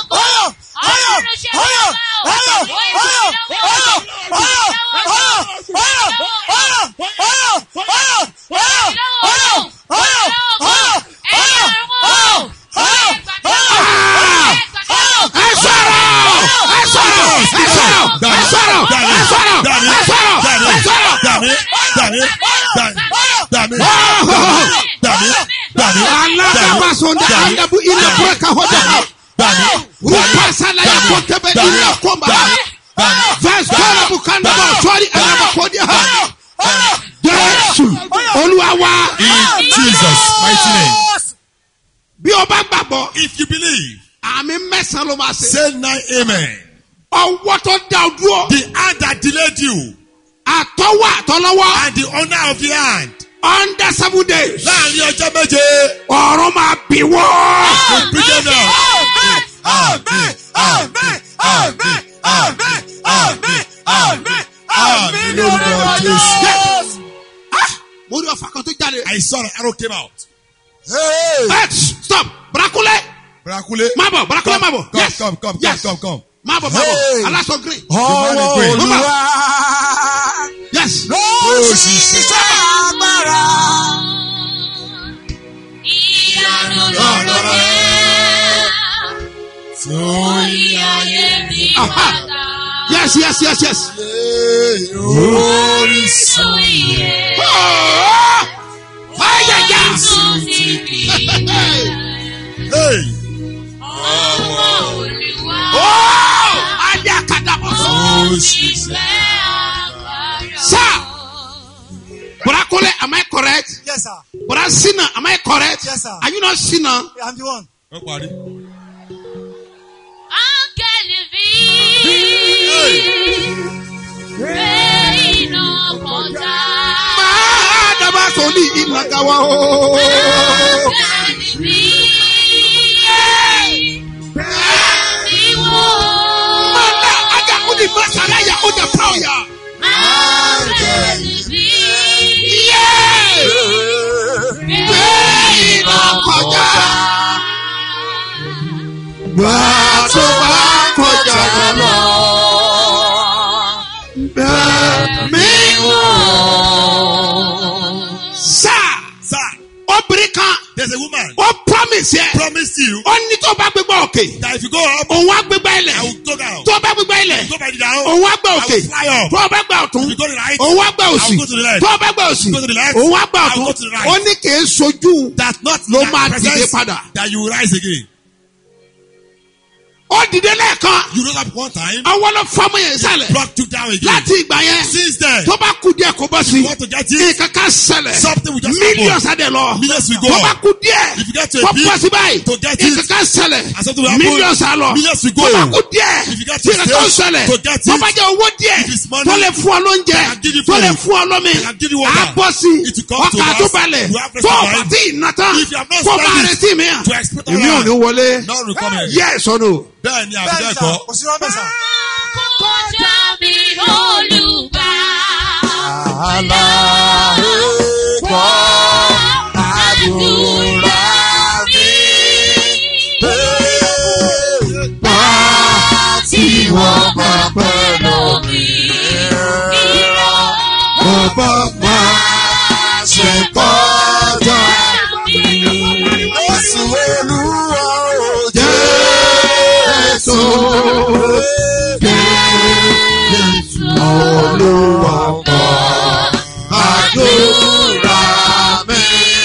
Speaker 3: Ẹ sọ̀rọ̀. Ẹ sọ̀rọ̀. Ẹ sọ̀rọ̀. Ẹ sọ̀rọ̀. Ẹ sọ̀rọ̀. Ẹ sọ̀rọ̀. Ẹ sọ̀rọ̀. Ẹ sọ̀rọ̀.
Speaker 4: Dàní. Dàní. Gbàmí.
Speaker 3: Aladabasonda
Speaker 4: Gbàmí.
Speaker 3: adabu ina kureka hoja.
Speaker 4: Gbàmí.
Speaker 3: Rupasala ya
Speaker 4: Gbàmí.
Speaker 3: kotebe
Speaker 4: Gbàmí.
Speaker 3: ina komba.
Speaker 4: Gbàmí. Gbàmí.
Speaker 3: Verse twelve bukanda ba sori anabakodia ha. Jésù Olúwa wa.
Speaker 4: In Jesus' mighty name.
Speaker 3: Bí o bá gbàgbọ́,
Speaker 4: If you believe,
Speaker 3: àmì mẹ́sàn-án ló máa ṣe.
Speaker 4: say nine amen.
Speaker 3: Ọwọ́ tó dá o dúró.
Speaker 4: The hand that delayed you
Speaker 3: Àtọ́wọ́ àtọ́lọ́wọ́.
Speaker 4: and the owner of the hand.
Speaker 3: Under seven days.
Speaker 4: Láàrin ọjọ́ méje.
Speaker 3: Ọ̀run máa bì wọ́.
Speaker 4: Kò bring them down. Amen. Amen. Amen. Amen. Amen. Amen. Amen. Lórúkọ Jésù.
Speaker 3: Mo rí ọ̀fà kan tó jáde.
Speaker 4: I saw an arrow came out.
Speaker 2: Hey!
Speaker 3: Ẹ stop Brakule.
Speaker 4: Brakule.
Speaker 3: Má bọ̀ Brakule má bọ̀.
Speaker 4: Come,
Speaker 3: Yes.
Speaker 4: come, come, come,
Speaker 3: Yes.
Speaker 4: come, come.
Speaker 3: Má bọ̀ má bọ̀.
Speaker 2: Hey.
Speaker 3: Aláṣọ green.
Speaker 2: Ọwọ́
Speaker 4: Divine grace.
Speaker 2: Olúwa
Speaker 3: Yes.
Speaker 2: ló ṣiṣẹ́ agbára.
Speaker 5: Ìyanu lọ̀rọ̀ rẹ̀. Orí ayé mi
Speaker 3: Aha.
Speaker 5: padà.
Speaker 3: Yes yes yes yes.
Speaker 5: Orísun iye.
Speaker 3: Ayẹyẹ.
Speaker 5: Orísun ti bí.
Speaker 4: Hey.
Speaker 5: Ọwọ́ Olúwa.
Speaker 3: Ayé akadabọ̀.
Speaker 5: Onífẹ́ agbára.
Speaker 3: Sir. Brakule am I correct?
Speaker 7: Yes, sir.
Speaker 3: Bra Sina am I correct?
Speaker 7: Yes, sir.
Speaker 3: Are you not Sina?
Speaker 7: I'm the one.
Speaker 4: Ó parí.
Speaker 5: Áńgẹ́lì bí. Gbé iná kọjá.
Speaker 3: Máa dábàá sọ̀lì ìnàgàwá o.
Speaker 5: Áńgẹ́lì bí. Ìwọ.
Speaker 3: Manda aga udi masara ya uda pawya.
Speaker 5: Áńgẹ́lì bí. Gbé iná
Speaker 3: kọjá. Gbà tó bá kọjá lọ. Bẹ́ẹ̀ni wò. Sá
Speaker 4: Sir,
Speaker 3: obìnrin kan
Speaker 4: there's a woman
Speaker 3: ó promise yẹ.
Speaker 4: promised you
Speaker 3: Ó ní tó bá gbégbá òkè.
Speaker 4: that if you go up,
Speaker 3: Òun á gbégbá
Speaker 4: I
Speaker 3: ilẹ̀.
Speaker 4: will go down.
Speaker 3: Tó bá gbégbá ilẹ̀.
Speaker 4: Go by the down.
Speaker 3: Òun á gbá
Speaker 4: I
Speaker 3: òkè.
Speaker 4: will fly up.
Speaker 3: Tó bá gbá ọ̀tún.
Speaker 4: If you go to the right,
Speaker 3: Òun á gbá
Speaker 4: I
Speaker 3: òsì.
Speaker 4: will go to the left.
Speaker 3: Tó bá gbá òsì.
Speaker 4: Go to the left.
Speaker 3: Òun á gbá
Speaker 4: I will
Speaker 3: ọ̀tún.
Speaker 4: go to the right.
Speaker 3: Ó ní kì í sojú.
Speaker 4: That's not
Speaker 3: Ló
Speaker 4: that
Speaker 3: máa
Speaker 4: presence
Speaker 3: dìde padà.
Speaker 4: That you will rise again.
Speaker 3: Ó dìde lẹ́ẹ̀kan.
Speaker 4: You rose up one time,
Speaker 3: Ọwọ́ ló fọ́mọ yẹn sálẹ̀.
Speaker 4: brought you down again.
Speaker 3: Láti ìgbà yẹn.
Speaker 4: Since then,
Speaker 3: Tó bá kú díẹ̀ kó bọ́ sí.
Speaker 4: you want to get it,
Speaker 3: Nǹkan kan ṣẹlẹ̀.
Speaker 4: something will just
Speaker 3: Millions
Speaker 4: happen.
Speaker 3: adé lọ.
Speaker 4: Millions will go
Speaker 3: Tó bá
Speaker 4: up.
Speaker 3: kú díẹ̀.
Speaker 4: If you get to a
Speaker 3: Kó
Speaker 4: big,
Speaker 3: bọ́ sí báyìí.
Speaker 4: to get it,
Speaker 3: Nǹkan kan ṣẹlẹ̀.
Speaker 4: and something will happen,
Speaker 3: Millions á lọ.
Speaker 4: millions will go.
Speaker 3: Tó bá kú díẹ̀.
Speaker 4: If you get to a
Speaker 3: Nǹkan kan
Speaker 4: stage,
Speaker 3: ṣẹlẹ̀.
Speaker 4: to get
Speaker 3: Tó
Speaker 4: it,
Speaker 3: bá jẹ́ owó díẹ̀.
Speaker 4: if it's money,
Speaker 3: Tó lè fún ọ lóúnjẹ.
Speaker 4: I can give you
Speaker 3: Tó lè
Speaker 4: food.
Speaker 3: fún ọ lómi.
Speaker 4: I can give you water.
Speaker 3: Á bọ́ sí.
Speaker 4: It will come to
Speaker 3: Ọkà
Speaker 4: us.
Speaker 3: tó balẹ̀.
Speaker 4: You have rest
Speaker 3: Tó
Speaker 4: of
Speaker 3: o bá
Speaker 4: mind.
Speaker 3: tí ì ná tán.
Speaker 4: If you have not
Speaker 3: Kó máa
Speaker 4: spent it
Speaker 3: retí mi à.
Speaker 4: to expect
Speaker 3: Èmi ò ní wọlé.
Speaker 4: None will come here.
Speaker 3: Yes or no?
Speaker 4: Bẹ́ẹ̀ ni àbí
Speaker 7: Bẹ́ẹ̀ni
Speaker 4: bẹ́ẹ̀
Speaker 7: sà,
Speaker 4: kọ́.
Speaker 7: kò sí rọ́bẹ̀ sà.
Speaker 5: Kọjá mi olùgbà.
Speaker 2: Àlá ẹ̀kọ́ àdúrà mi. Bá tí wọ́n bá pẹ́ lómi. Bàbá máa ṣe kọjá. Oṣù Olúwa ò jẹ́ èso. Olúwa kọ́ àdúrà mi.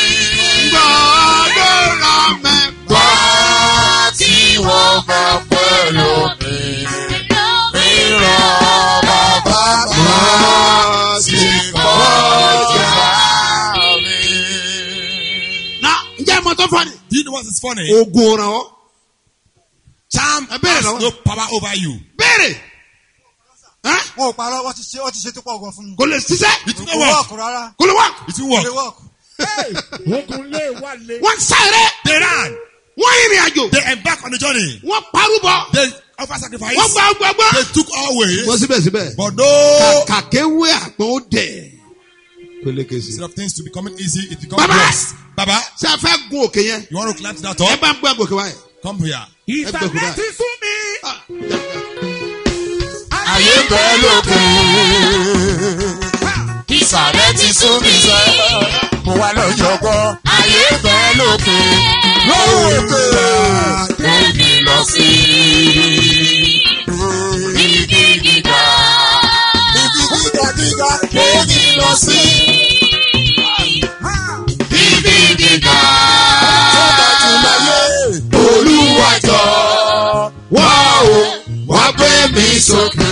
Speaker 3: Gbàdúrà mi.
Speaker 2: Wá tí wọ́n bá pẹ́ lómi. Ìran bàbá máa ṣe kọjá mi.
Speaker 3: Na ǹjẹ́ ìmọ̀ tó fọ́ ni?
Speaker 4: Do you know what is funny?
Speaker 3: Oògùn ọ̀ràn ọ́.
Speaker 4: Charm
Speaker 3: Ẹ bẹ́ẹ̀
Speaker 4: has
Speaker 3: lọ́wọ́.
Speaker 4: no power over you.
Speaker 3: Béèrè. Ẹ́
Speaker 7: Wọn ò parọ́, wọ́n ti ṣe wọ́n ti ṣe tó pọ̀ gan fún mi.
Speaker 3: Kò lè ṣiṣẹ́.
Speaker 4: It will
Speaker 7: Kò
Speaker 4: not work.
Speaker 7: wọ́ọ̀kù rárá.
Speaker 3: Kò lè wá.
Speaker 4: It will
Speaker 7: Kò lè
Speaker 4: work.
Speaker 7: wọ́ọ̀kù.
Speaker 3: Wọ́n sáré.
Speaker 4: They ran.
Speaker 3: Wọ́n ìrìn àjò.
Speaker 4: They embarked on the journey.
Speaker 3: Wọ́n parúbọ.
Speaker 4: They offer sacrifice.
Speaker 3: Wọ́n gba gbàgbọ́.
Speaker 4: They took all ways.
Speaker 3: Wọ́n síbẹ̀síbẹ̀.
Speaker 4: But no.
Speaker 3: Kàkéwé àpọ̀n ó dẹ̀. Pélékè sí.
Speaker 4: Instead of things to becoming easy, it becomes
Speaker 3: Baba!
Speaker 4: worse. Baba,
Speaker 3: Ṣé ẹ fẹ́ gun òkè yẹn?
Speaker 4: you want to climb to that
Speaker 3: Ẹ
Speaker 4: top?
Speaker 3: bá ń gbé àgòkè wáyé.
Speaker 4: Come here.
Speaker 3: Ẹ gbé òkè wáyé. Ah,
Speaker 2: Ayé bẹ́ẹ̀ lókè. Ìsàlẹ̀ ti sún mi sẹ́. Mo wá lọ́jọ́ gbọ́. Ayé bẹ́ẹ̀ lókè. Lókè. Lẹ́mi lọ sí. Ibi gíga. Ibi gíga gíga. Lẹ́mi lọ sí. Ibi gíga. mi sókè.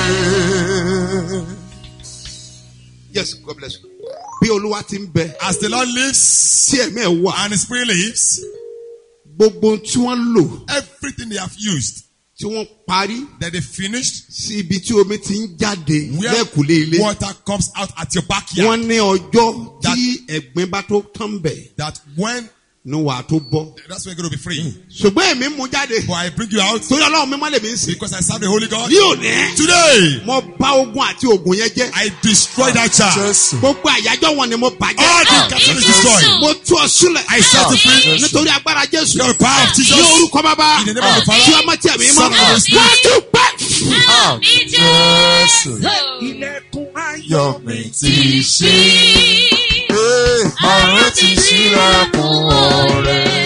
Speaker 3: yes god bless you. bí olúwa ti ń bẹ
Speaker 4: As the Lord lives
Speaker 3: tí ẹ̀mí ẹ̀ wà
Speaker 4: and His Spirit lives,
Speaker 3: gbogbo ohun tí wọ́n lò
Speaker 4: everything they have used,
Speaker 3: tí wọ́n parí
Speaker 4: that they finished,
Speaker 3: sí ibi tí omi ti ń jáde
Speaker 4: where
Speaker 3: lẹ́kùlé ilé
Speaker 4: water comes out at your backyard,
Speaker 3: wọ́n ní ọjọ́ tí ẹ̀gbin bá tó tán bẹ̀
Speaker 4: that when
Speaker 3: ni wàá tó bọ́.
Speaker 4: that's when you're going to be free.
Speaker 3: ṣùgbọ́n èmi mú jáde
Speaker 4: But I bring you out
Speaker 3: torí ọlọ́run mi má lè mí sìn.
Speaker 4: because I serve the Holy God.
Speaker 3: ní òní
Speaker 4: Today,
Speaker 3: mo bá ogun àti ogun yẹn jẹ́
Speaker 4: I destroy that child.
Speaker 2: Jésù.
Speaker 3: gbogbo àyájọ́ wọn ni mo
Speaker 4: All
Speaker 3: bàjẹ́
Speaker 4: the captain is destroyed.
Speaker 3: mo tú ọ sílẹ̀
Speaker 4: I set you free.
Speaker 3: nítorí agbára jésù
Speaker 4: The power of Jesus.
Speaker 3: ní orúkọ bàbá
Speaker 4: In the name of the Father,
Speaker 3: tí ọmọ tí ẹ̀mí mọ́
Speaker 4: Son, and the Spirit.
Speaker 3: wọ́n tún pẹ́.
Speaker 2: Àmì Jésù. Yọ̀ mí ti ṣí. Ee, Ọ̀run ti ṣílẹ̀kùn ọ̀rẹ́.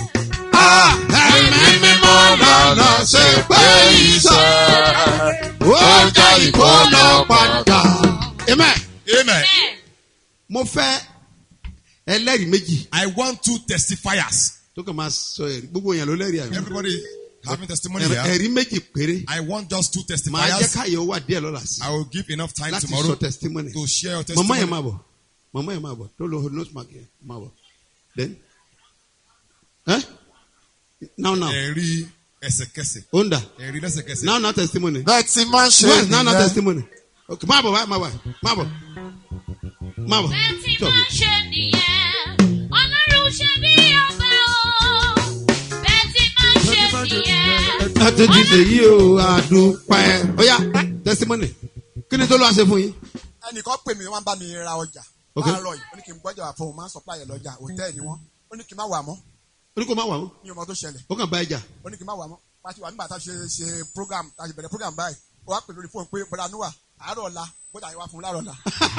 Speaker 3: ẹ̀mí mímọ́ lọ́nà ṣe pé iṣẹ́ ó jẹ́ ìkólọ padà. amen.
Speaker 4: Amen.
Speaker 3: mo fẹ́ ẹlẹ́rìí méjì
Speaker 4: I want two testifiers.
Speaker 3: tó kàn máa sọ ẹ̀rí gbogbo yẹn ló lẹ́rìí àná.
Speaker 4: Everybody having testimony
Speaker 3: Ẹ̀rí-
Speaker 4: here.
Speaker 3: ẹ̀rí méjì péré
Speaker 4: I want just two
Speaker 3: màá jẹ́
Speaker 4: testifiers.
Speaker 3: káyọ̀ wà díẹ̀ lọ́la sí
Speaker 4: I will give enough time
Speaker 3: láti
Speaker 4: tomorrow
Speaker 3: sọ testimony.
Speaker 4: to share your
Speaker 3: mama yẹn
Speaker 4: testimony.
Speaker 3: máa bọ̀ mama yẹn máa bọ̀ tó lo nose mark yẹn máa bọ̀ then eh? now now
Speaker 4: Ẹ̀rí ẹsẹ̀kẹsẹ̀.
Speaker 3: onda
Speaker 4: Ẹ̀rí lẹ́sẹ̀kẹsẹ̀.
Speaker 3: now now testimony
Speaker 2: Bẹ́ẹ̀ ti máa ń ṣe
Speaker 3: yes now now
Speaker 2: nìyẹn.
Speaker 3: testimony okay máa bọ̀ wá máa bọ̀ máa bọ̀ máa bọ̀
Speaker 5: Bẹ́ẹ̀ tí
Speaker 3: Tọ́
Speaker 5: máa
Speaker 3: mi.
Speaker 5: ṣe nìyẹn, Ọlọ́run ṣe bí ọba o. Bẹ́ẹ̀ tí máa ṣe nìyẹn.
Speaker 3: láti dìde yìí o àdúpẹ́ oya testimony kí ni tó lọ́wọ́ ṣe fún yín
Speaker 8: ẹnìkan pè mí wọ́n bá mi ra ọjà
Speaker 3: Ok.
Speaker 8: láàárọ̀ yìí ó ní kí n gbọ́jà wà fún un máa ń supply ẹ̀ lọ́jà hòtẹ́ẹ̀lì wọn ó ní kí n má wà mọ́
Speaker 3: o ní kó má wà ó
Speaker 8: ní ọmọ tó ṣẹlẹ̀
Speaker 3: ó kàn bá ẹja
Speaker 8: ó ní kí n má wà mọ́ pàṣẹ wà nígbà tá a ṣe ṣe program tá a ṣe bẹ̀rẹ̀ program báyìí ó wá pè lórí fóònù pé bọ́dà níwà àárọ̀ ọ̀la bọ́dà yẹn wá fún un láàárọ̀ ọ̀la.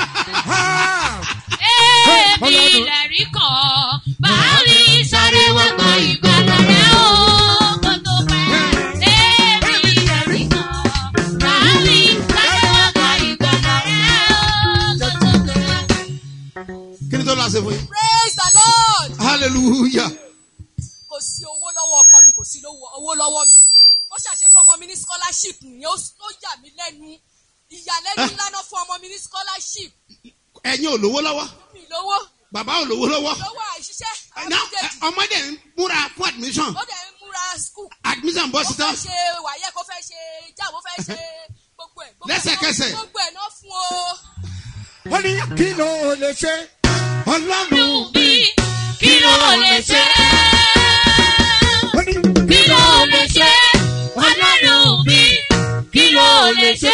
Speaker 5: Èmi lẹ̀rí kan, báàrí sáré wá gbọ́ ìgbàlà rẹ̀ o. Kó tó pẹ́. Èmi lẹ̀rí kan, báàrí sáré wá gbọ́ ìgbàlà rẹ̀ o. Kó tó pẹ́.
Speaker 3: kí ni tó lọ́wọ́ ṣe fún yín
Speaker 9: praise the lord
Speaker 3: hallelujah
Speaker 9: kò sí owó lọ́wọ́ ọkọ mi kò sí lówó- owó lọ́wọ́ mi ó ṣàṣe fún ọmọ mi ní scholarship nìyẹn ó ó yà mí lẹ́nu ìyàlẹ́nu ńlá náà fún ọmọ mi ní scholarship
Speaker 3: ẹ̀yin ò lówó lọ́wọ́
Speaker 9: mi lówó
Speaker 3: bàbá ò lówó lọ́wọ́
Speaker 9: lówó àìṣiṣẹ́
Speaker 3: Now,
Speaker 9: àbújẹ́jì
Speaker 3: ẹ, ọmọdé ń múra fún admission
Speaker 9: ó dẹ̀ ń múra school
Speaker 3: admission bọ́
Speaker 9: ó
Speaker 3: síta
Speaker 9: fẹ́ ṣe wàyẹ̀ kó fẹ́ ṣe jam ó fẹ́ ṣe gbogbo ẹ̀ gbogbo ẹ̀ náà-
Speaker 3: Lẹ́sẹ̀kẹsẹ̀.
Speaker 9: gbogbo ẹ̀ náà fún o.
Speaker 1: ó ní kí ló lè ṣe ọlọ́run
Speaker 5: Ọlọ́run mi, kí ló lè ṣe?
Speaker 1: ó ní
Speaker 5: Kí ló lè ṣe? Ọlọ́run mi, kí ló lè ṣe?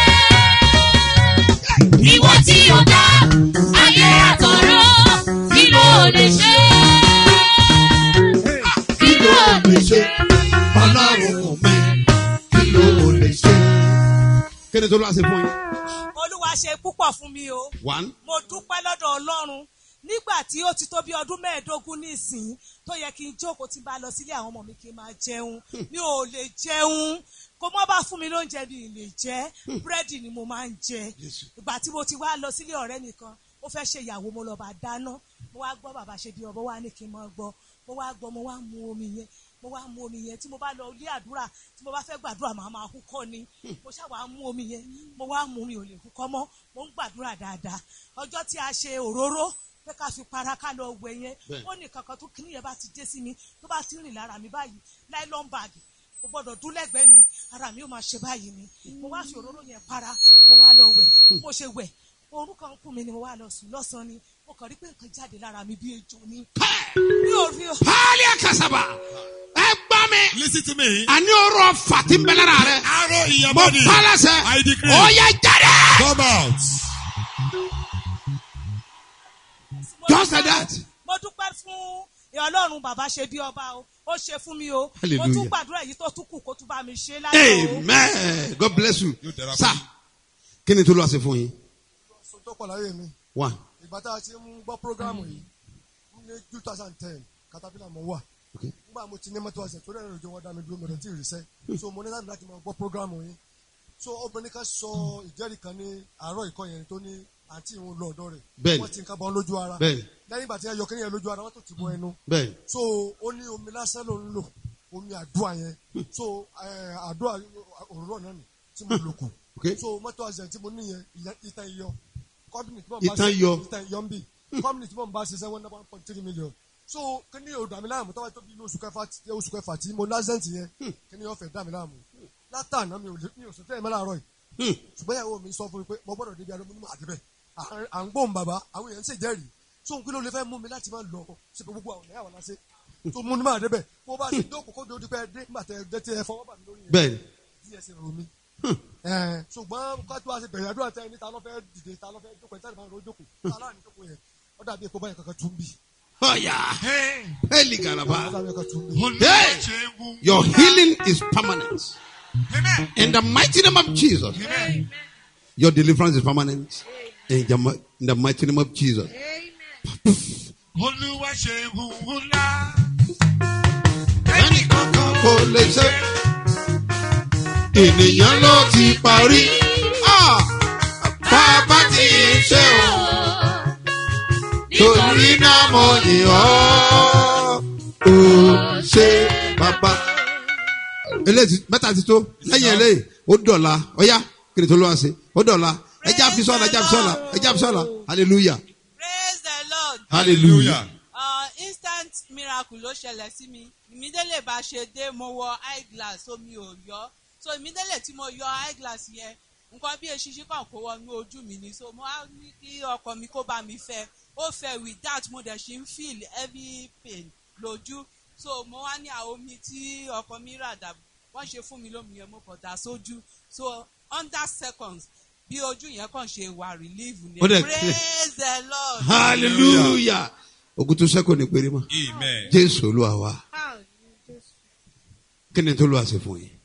Speaker 5: Ìwọ tí o dá ayé àtọ̀rọ̀, kí ló lè ṣe? Kí ló lè ṣe?
Speaker 3: ọlọ́run mi kí ló lè ṣe. kí ni tó lọ́wọ́ ṣe fún yín
Speaker 9: olúwa ṣe púpọ̀ fún mi o.
Speaker 3: one
Speaker 9: mo dúpẹ́ lọ́dọ̀ ọlọ́run nígbà tí ó ti tó bí ọdún mẹ́ẹ̀ẹ́dógún nísìnyí tó yẹ kí n jókòó tí n bá lọ sílé àwọn ọmọ mi kí n máa jẹun mi ò lè jẹun kó mọ́ bá fún mi lóúnjẹ mi ì lè jẹ búrẹ́dì ni mo máa ń jẹ ìgbà tí mo ti wá lọ sílé ọ̀rẹ́ nìkan ó fẹ́ ṣe ìyàwó mo lọ bá dáná mo wá gbọ́ bàbá ṣe bí ọbọ̀ wá ní kí n máa gbọ́ mo wá gbọ́ mo wá mu omi yẹn mo wá mu omi yẹn tí mo bá lọ ilé àdúrà tí mo bá fẹ́ gbàdúrà màá máa húkọ́ ni mo ṣáà wá mu omi yẹn mo wá mu mi ò lè húkọ́ mọ́ mo ń gbàdúrà dáadáa ọjọ́ tí a ṣe òróró pé ká fi para ká lọ wẹ̀ yẹn ó ní kankan tó kíní yẹn bá ti dé sí mi tó bá ti rìn lára mi báyìí nylon bag kò gbọdọ̀ dún lẹ́gbẹ̀ẹ́ mi ara mi ó máa ṣe báyìí ni mo wá fi òróró yẹn para mo wá lọ wẹ̀ mo ṣe wẹ̀ orú kan kún mi ni mo wá lọ sùn lọ́sàn-án ni mo kàn rí pé nǹkan jáde lára mi bí ejò ni mi ò rí o.
Speaker 3: paali akasaba ẹ gbọ́ mi
Speaker 4: Listen to me.
Speaker 3: àní ọ̀rọ̀ fàtí ń bẹ lára rẹ
Speaker 4: Arrow in your
Speaker 3: mo
Speaker 4: body.
Speaker 3: pálásẹ
Speaker 4: I decree.
Speaker 3: ó yẹ jáde.
Speaker 4: Come out.
Speaker 9: Mo
Speaker 3: Just
Speaker 9: dúpẹ́-
Speaker 3: like that.
Speaker 9: mo dúpẹ́ fún ọlọ́run bàbá ṣe bí ọba o ó ṣe fún mi o mo
Speaker 3: Hallelujah.
Speaker 9: tún gbàdúrà èyí tó tún kù kó tún bá mi ṣe láyé o.
Speaker 3: amen god bless you
Speaker 4: Yóò dára
Speaker 3: sir
Speaker 4: fún yín.
Speaker 3: kí ni tó lọ́wọ́ ṣe fún yín
Speaker 8: so tó pọ̀ láyé mi
Speaker 3: one
Speaker 8: ìgbà tá a ti ń gbọ́ programu yìí ní two thousand ten caterpillar mo wà
Speaker 3: Okay.
Speaker 8: nígbà mo ti ní mọ́tò ọ̀sẹ̀ tó dẹ́rẹ́ lójú wọn dá mi dúró mọ̀rẹ́ tí ì ríṣẹ́ so mo ní láti láti máa gbọ́ programu yìí so obìnrin kan sọ ìjẹ́rìí kan ní àárọ̀ ìkọ́ yẹn tó ní àǹtí ìhun lọ ọ̀dọ́ rẹ̀
Speaker 3: Bẹ́ẹ̀ni.
Speaker 8: wọ́n ti ń kábọ̀ lójú ara
Speaker 3: Bẹ́ẹ̀ni.
Speaker 8: lẹ́yìn ìgbà tí ẹ yọ kí yẹn lójú ara wọ́n tó ti bọ ẹnu
Speaker 3: bẹ́ẹ̀
Speaker 8: so ó ní omi lásán ló ń lò omi àdúrà yẹn so eh, àdúrà òróró náà nì tí mo lò kù
Speaker 3: Okay.
Speaker 8: so mọ́tò accident tí mo ní yẹn ìyẹn- ìtàn iyọ company tí mo
Speaker 3: Ìtàn iyọ.
Speaker 8: ìtàn iyọ ń bì company tí mo bá ṣiṣẹ́ one one point three million so kí ni odò àmì láàmú tọ́wọ́ tó bí inú oṣù kẹfà tí- oṣù kẹfà tí mo ní accident yẹn kí ni ọ̀fẹ́ dá mi láàmú látàná mi ò lè mi ò sọ tẹ́lẹ̀ mọ́ láàárọ̀ yìí ṣùgbọ́n ìyàwó mi sọ fún mi pé mo gbọ́dọ̀ débi alómúnú máa débẹ̀ À- à ń gbóhùn bàbá àwọn èèyàn ń ṣèjẹ́rìí so n kí ló lè fẹ́ mú mi láti máa lọ sí pé gbogbo àwọn ẹ̀yà wà láṣẹ tó mú ní máa débẹ̀ bó bá ti dókòó kó dójú pé dé nígbà tẹ ẹ tẹ ẹ fọwọ́ bà mí lórí yẹn
Speaker 3: bẹ́ẹ̀ni
Speaker 8: díẹ̀ sí ro mi. Ẹ̀, ṣùgbọ́n ká tó a ṣe bẹ̀rẹ̀ àdúrà tẹ ẹni ta ló fẹ́ dìde ta ló fẹ́ jókòó ẹ̀ tẹ́lẹ̀ máa ń ro jókòó aláàánú jókòó yẹn ó dàbí epo báyìí kankan tún bì
Speaker 3: ọ̀yà hẹ́ẹ̀lì
Speaker 8: ó
Speaker 3: gàràbà
Speaker 8: dàbí kankan tún bì.
Speaker 3: Hey! your healing is permanent in the mighty name of Jesus your deliverance is permanent in the, mi- in the mighty name of Jesus
Speaker 6: olúwa ṣe ìhùwù ńlá.
Speaker 3: ẹnì kankan kò lè ṣe ènìyàn ló ti parí Ah! bàbá tí ń ṣe o torí náà mo yìn ọ́ ó ṣe bàbá. eléyìí mẹ́ta ti tó lẹ́yìn eléyìí ó dọ̀la ọ̀yá kí ni tó ló wá sí ó dọ̀la ẹja fi sọ́la ẹja fi sọ́la ẹja fi sọ́la hallelujah
Speaker 10: praise the lord
Speaker 3: hallelujah.
Speaker 10: uh, instant miracle ló ṣẹlẹ̀ sí mi ìmídélé bá ṣe dé mo wọ eye glass omi ò yọ so ìmídélé tí mo yọ eye glass yẹn nǹkan bí eṣinṣin kan kó wọnú ojú mi ni so mo á ní kí ọkọ mi kó bá mi fẹ́ ó fẹ́ with that mo dẹ̀ ṣe ń feel heavy pain lójú so mo wá ní àwọn omi tí ọkọ mi rà dà wọ́n ṣe fún mi lómi yẹn mo kàn dà sójú so under seconds bí ojú yẹn kàn ṣe wà relief ni
Speaker 3: Ó dẹ̀-
Speaker 10: praise the lord.
Speaker 3: hallelujah ogun tó sẹ́kọ̀ọ́ ní péré mọ́
Speaker 6: amen.
Speaker 3: jésù olúwa wa kí ni tó lọ́wọ́ àṣẹ fún yín.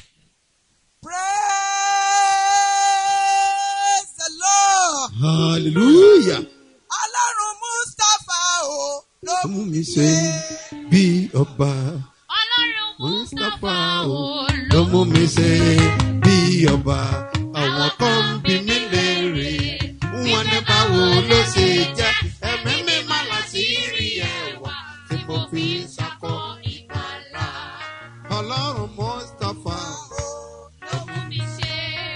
Speaker 10: praise the lord.
Speaker 3: hallelujah.
Speaker 10: ọlọ́run mustapha o ló
Speaker 3: mú mi ṣe bí ọba
Speaker 5: ọlọ́run
Speaker 3: mustapha
Speaker 5: mustapha
Speaker 3: o
Speaker 5: o
Speaker 3: ló mú mi ṣe bí ọba àwọn kan ń bi mí léèrè wọn ní báwo ló ṣe jẹ́ ẹ̀mí mi má là sí rí ẹwà tí mo fi ń sakọ ìgbàlà ọlọ́run mustapha
Speaker 5: ló mú mi ṣe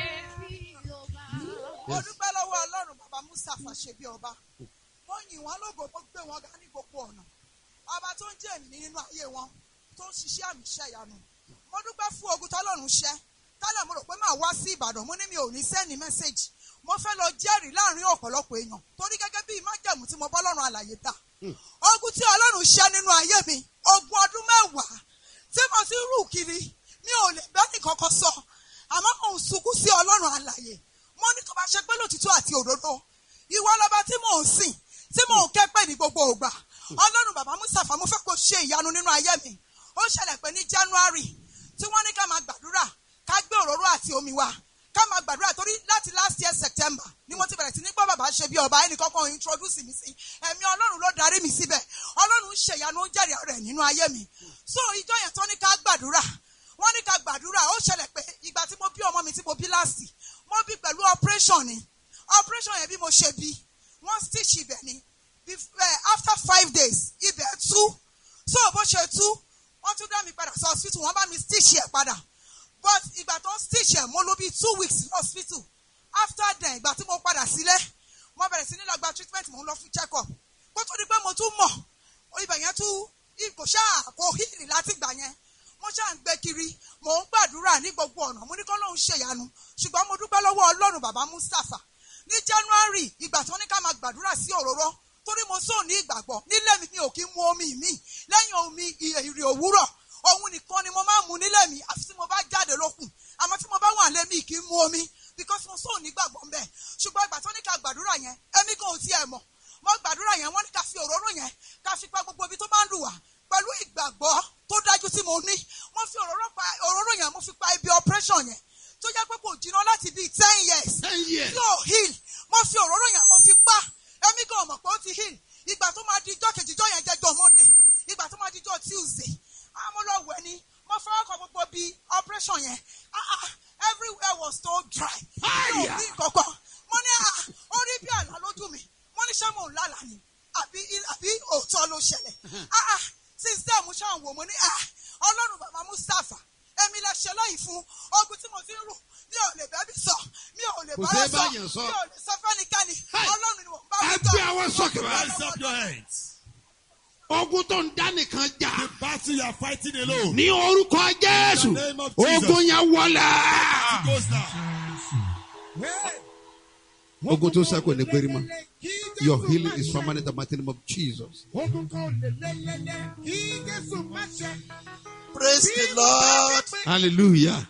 Speaker 5: bí ọba.
Speaker 10: mo dúpẹ́ lọ́wọ́ ọlọ́run bàbá mustapha ṣe bí ọba mo yìn wọ́n lógo mo gbé wọn ga ní gbogbo ọ̀nà ọba tó ń jẹ́ èmi nínú ayé wọn tó ń ṣiṣẹ́ àmì iṣẹ́ ìyanu mo dúpẹ́ fún ogun tọ́lọ́run ṣẹ́ tálẹ̀ mo rò pé màá wá sí ìbàdàn mo ní mi ò ní sẹ́ni mẹ́sẹ̀gì mo fẹ́ lọ jẹ́rìí láàrin ọ̀pọ̀lọpọ̀ èèyàn torí gẹ́gẹ́ bí májẹ̀mú tí mo bọ́ lọ́run àlàyé dà ogun tí ọlọ́run ṣẹ́ nínú ayé mi ogun ọdún mẹ́wàá tí mo ti rù kiri mi ò lè bẹ́ẹ̀ nìkankan sọ àmọ́ mò ń sunkún sí ọlọ́run àlàyé mo ní tó bá ṣe pé lòtítọ́ àti òdodo ìwọ lọba tí mò ń sìn tí mò ń kẹ́pẹ́ ní gbogbo ògbà ọlọ́run bàbá mustapha mo fẹ́ kó ṣe ìyanu nínú ayé mi ó ṣẹlẹ̀ pé ní january tí wọ́n ní ká máa gbàdúrà ká gbé òróró àti omi wa ká máa gbàdúrà torí láti last year september ni mo ti bẹ̀rẹ̀ sí ní gbọ́ bàbá ṣe bí ọba ẹnìkan kan introduce mi sí ẹ̀mí ọlọ́run ló darí mi síbẹ̀ ọlọ́run ń ṣe ìyanu ó ń jẹ́rìí rẹ̀ nínú ayé mi so ìjọ yẹn tó ní ká gbàdúrà wọ́n ní ká gbàdúrà ó ṣẹlẹ̀ pé ìgbà tí mo bí ọmọ mi tí mo bí last mo bí pẹ̀lú operation ni operation yẹn bí mo ṣe bí wọ́n stitch ibẹ̀ ni Bef- eh, after five days ibẹ̀ tú so bó ṣe tú wọ́n tún dá mi padà sí hospital wọ́n bá mi stitch ẹ̀ padà but ìgbà tó ń stitch ẹ̀ mo lò bí two weeks ní hospital after then ìgbà tí mo padà sílé mo bẹ̀rẹ̀ sí ní lọ gba treatment mo ń lọ fún check up kó tó di pé mo tún mọ̀ ibẹ̀ yẹn tún kò ṣáà kò hílì láti gbà yẹn mo ṣáà ń gbé kiri mò ń gbàdúrà ní gbogbo ọ̀nà mo ní kọ́ lóun ṣèyanu ṣùgbọ́n mo dúpẹ́ lọ́wọ́ ọlọ́run bàbá mustapha ní january ìgbà tó ní ká máa gbàdúrà sí òróró torí mo sóò ní ìgbàgbọ́ nílé mi mi ò kí ń mu omi mi lẹ́yìn omi ìrì òwúrọ̀ òun nìkan ni mo máa ń mu nílé mi àfi tí mo bá jáde lókun àmọ́ tí mo bá wà lé mi kì í mu omi because mo sóò ní ìgbàgbọ́ ń bẹ̀ ṣùgbọ́n ìgbà tó ní ká gbàdúrà yẹn ẹ̀mí kan ò tiẹ̀ mọ̀ mo gbàdúrà yẹn wọ́n ní ká fi òróró yẹn ká fi pa gbogbo ibi tó bá ń dùn wá pẹ̀lú ìgbàgbọ́ tó dájú tí mo ní mo fi òróró pa òróró yẹn mo fi pa ibi operation yẹn tó jẹ́ pé kò jiná láti bíi ten years
Speaker 3: ten years.
Speaker 10: tí ò heal mo fi òróró yẹn mo fi pa ẹ̀mí kan mọ̀ pé ó ti heal ìgbà tó máa di ijọ́ kejì ijọ́ yẹn jẹ́jọ́ monday ìgbà tó máa di ijọ́ tuesday ah mo lọ wẹ̀ ni mo fọwọ́ kan gbogbo bíi operation yẹn ah ah everywhere was so dry mi ò rí kankan mo ní ah ó rí bí àlá lójú mi mo ní ṣé mò ń lálàá ni àbí àbí òótọ́ ló ṣẹlẹ̀ ah ah since then mo ṣáà ń wò mo ní ah ọlọ́run bàbá mustapha èmi mi lè ṣe lẹ́yìn fún ogun tí mo ti ń rù mi ò lè bẹ́bí sọ mi ò lè
Speaker 3: Kò
Speaker 10: bá
Speaker 3: ṣeé
Speaker 10: sọ
Speaker 3: báyàn sọ.
Speaker 10: mi ò lè sọ fẹ́nikẹ́ni
Speaker 3: Hey.
Speaker 10: ọlọ́run ni mo bá
Speaker 3: ẹ
Speaker 10: wí
Speaker 3: gbé àwọn sókè bá.
Speaker 4: Raise up your hands.
Speaker 3: ogun tó ń dá nìkan jà.
Speaker 4: The battle you are fighting alone.
Speaker 3: ní orúkọ jésù
Speaker 4: In the name of Jesus.
Speaker 3: ogun yẹn wọlé.
Speaker 4: It goes now.
Speaker 3: ogun tó sẹ́kù ní gbérí mọ́. your healing is permanent in the mighty name of jesus.
Speaker 1: Ogun kan lè lélẹ́lẹ́ kí Jésù má ṣe.
Speaker 11: praise the lord.
Speaker 3: hallelujah.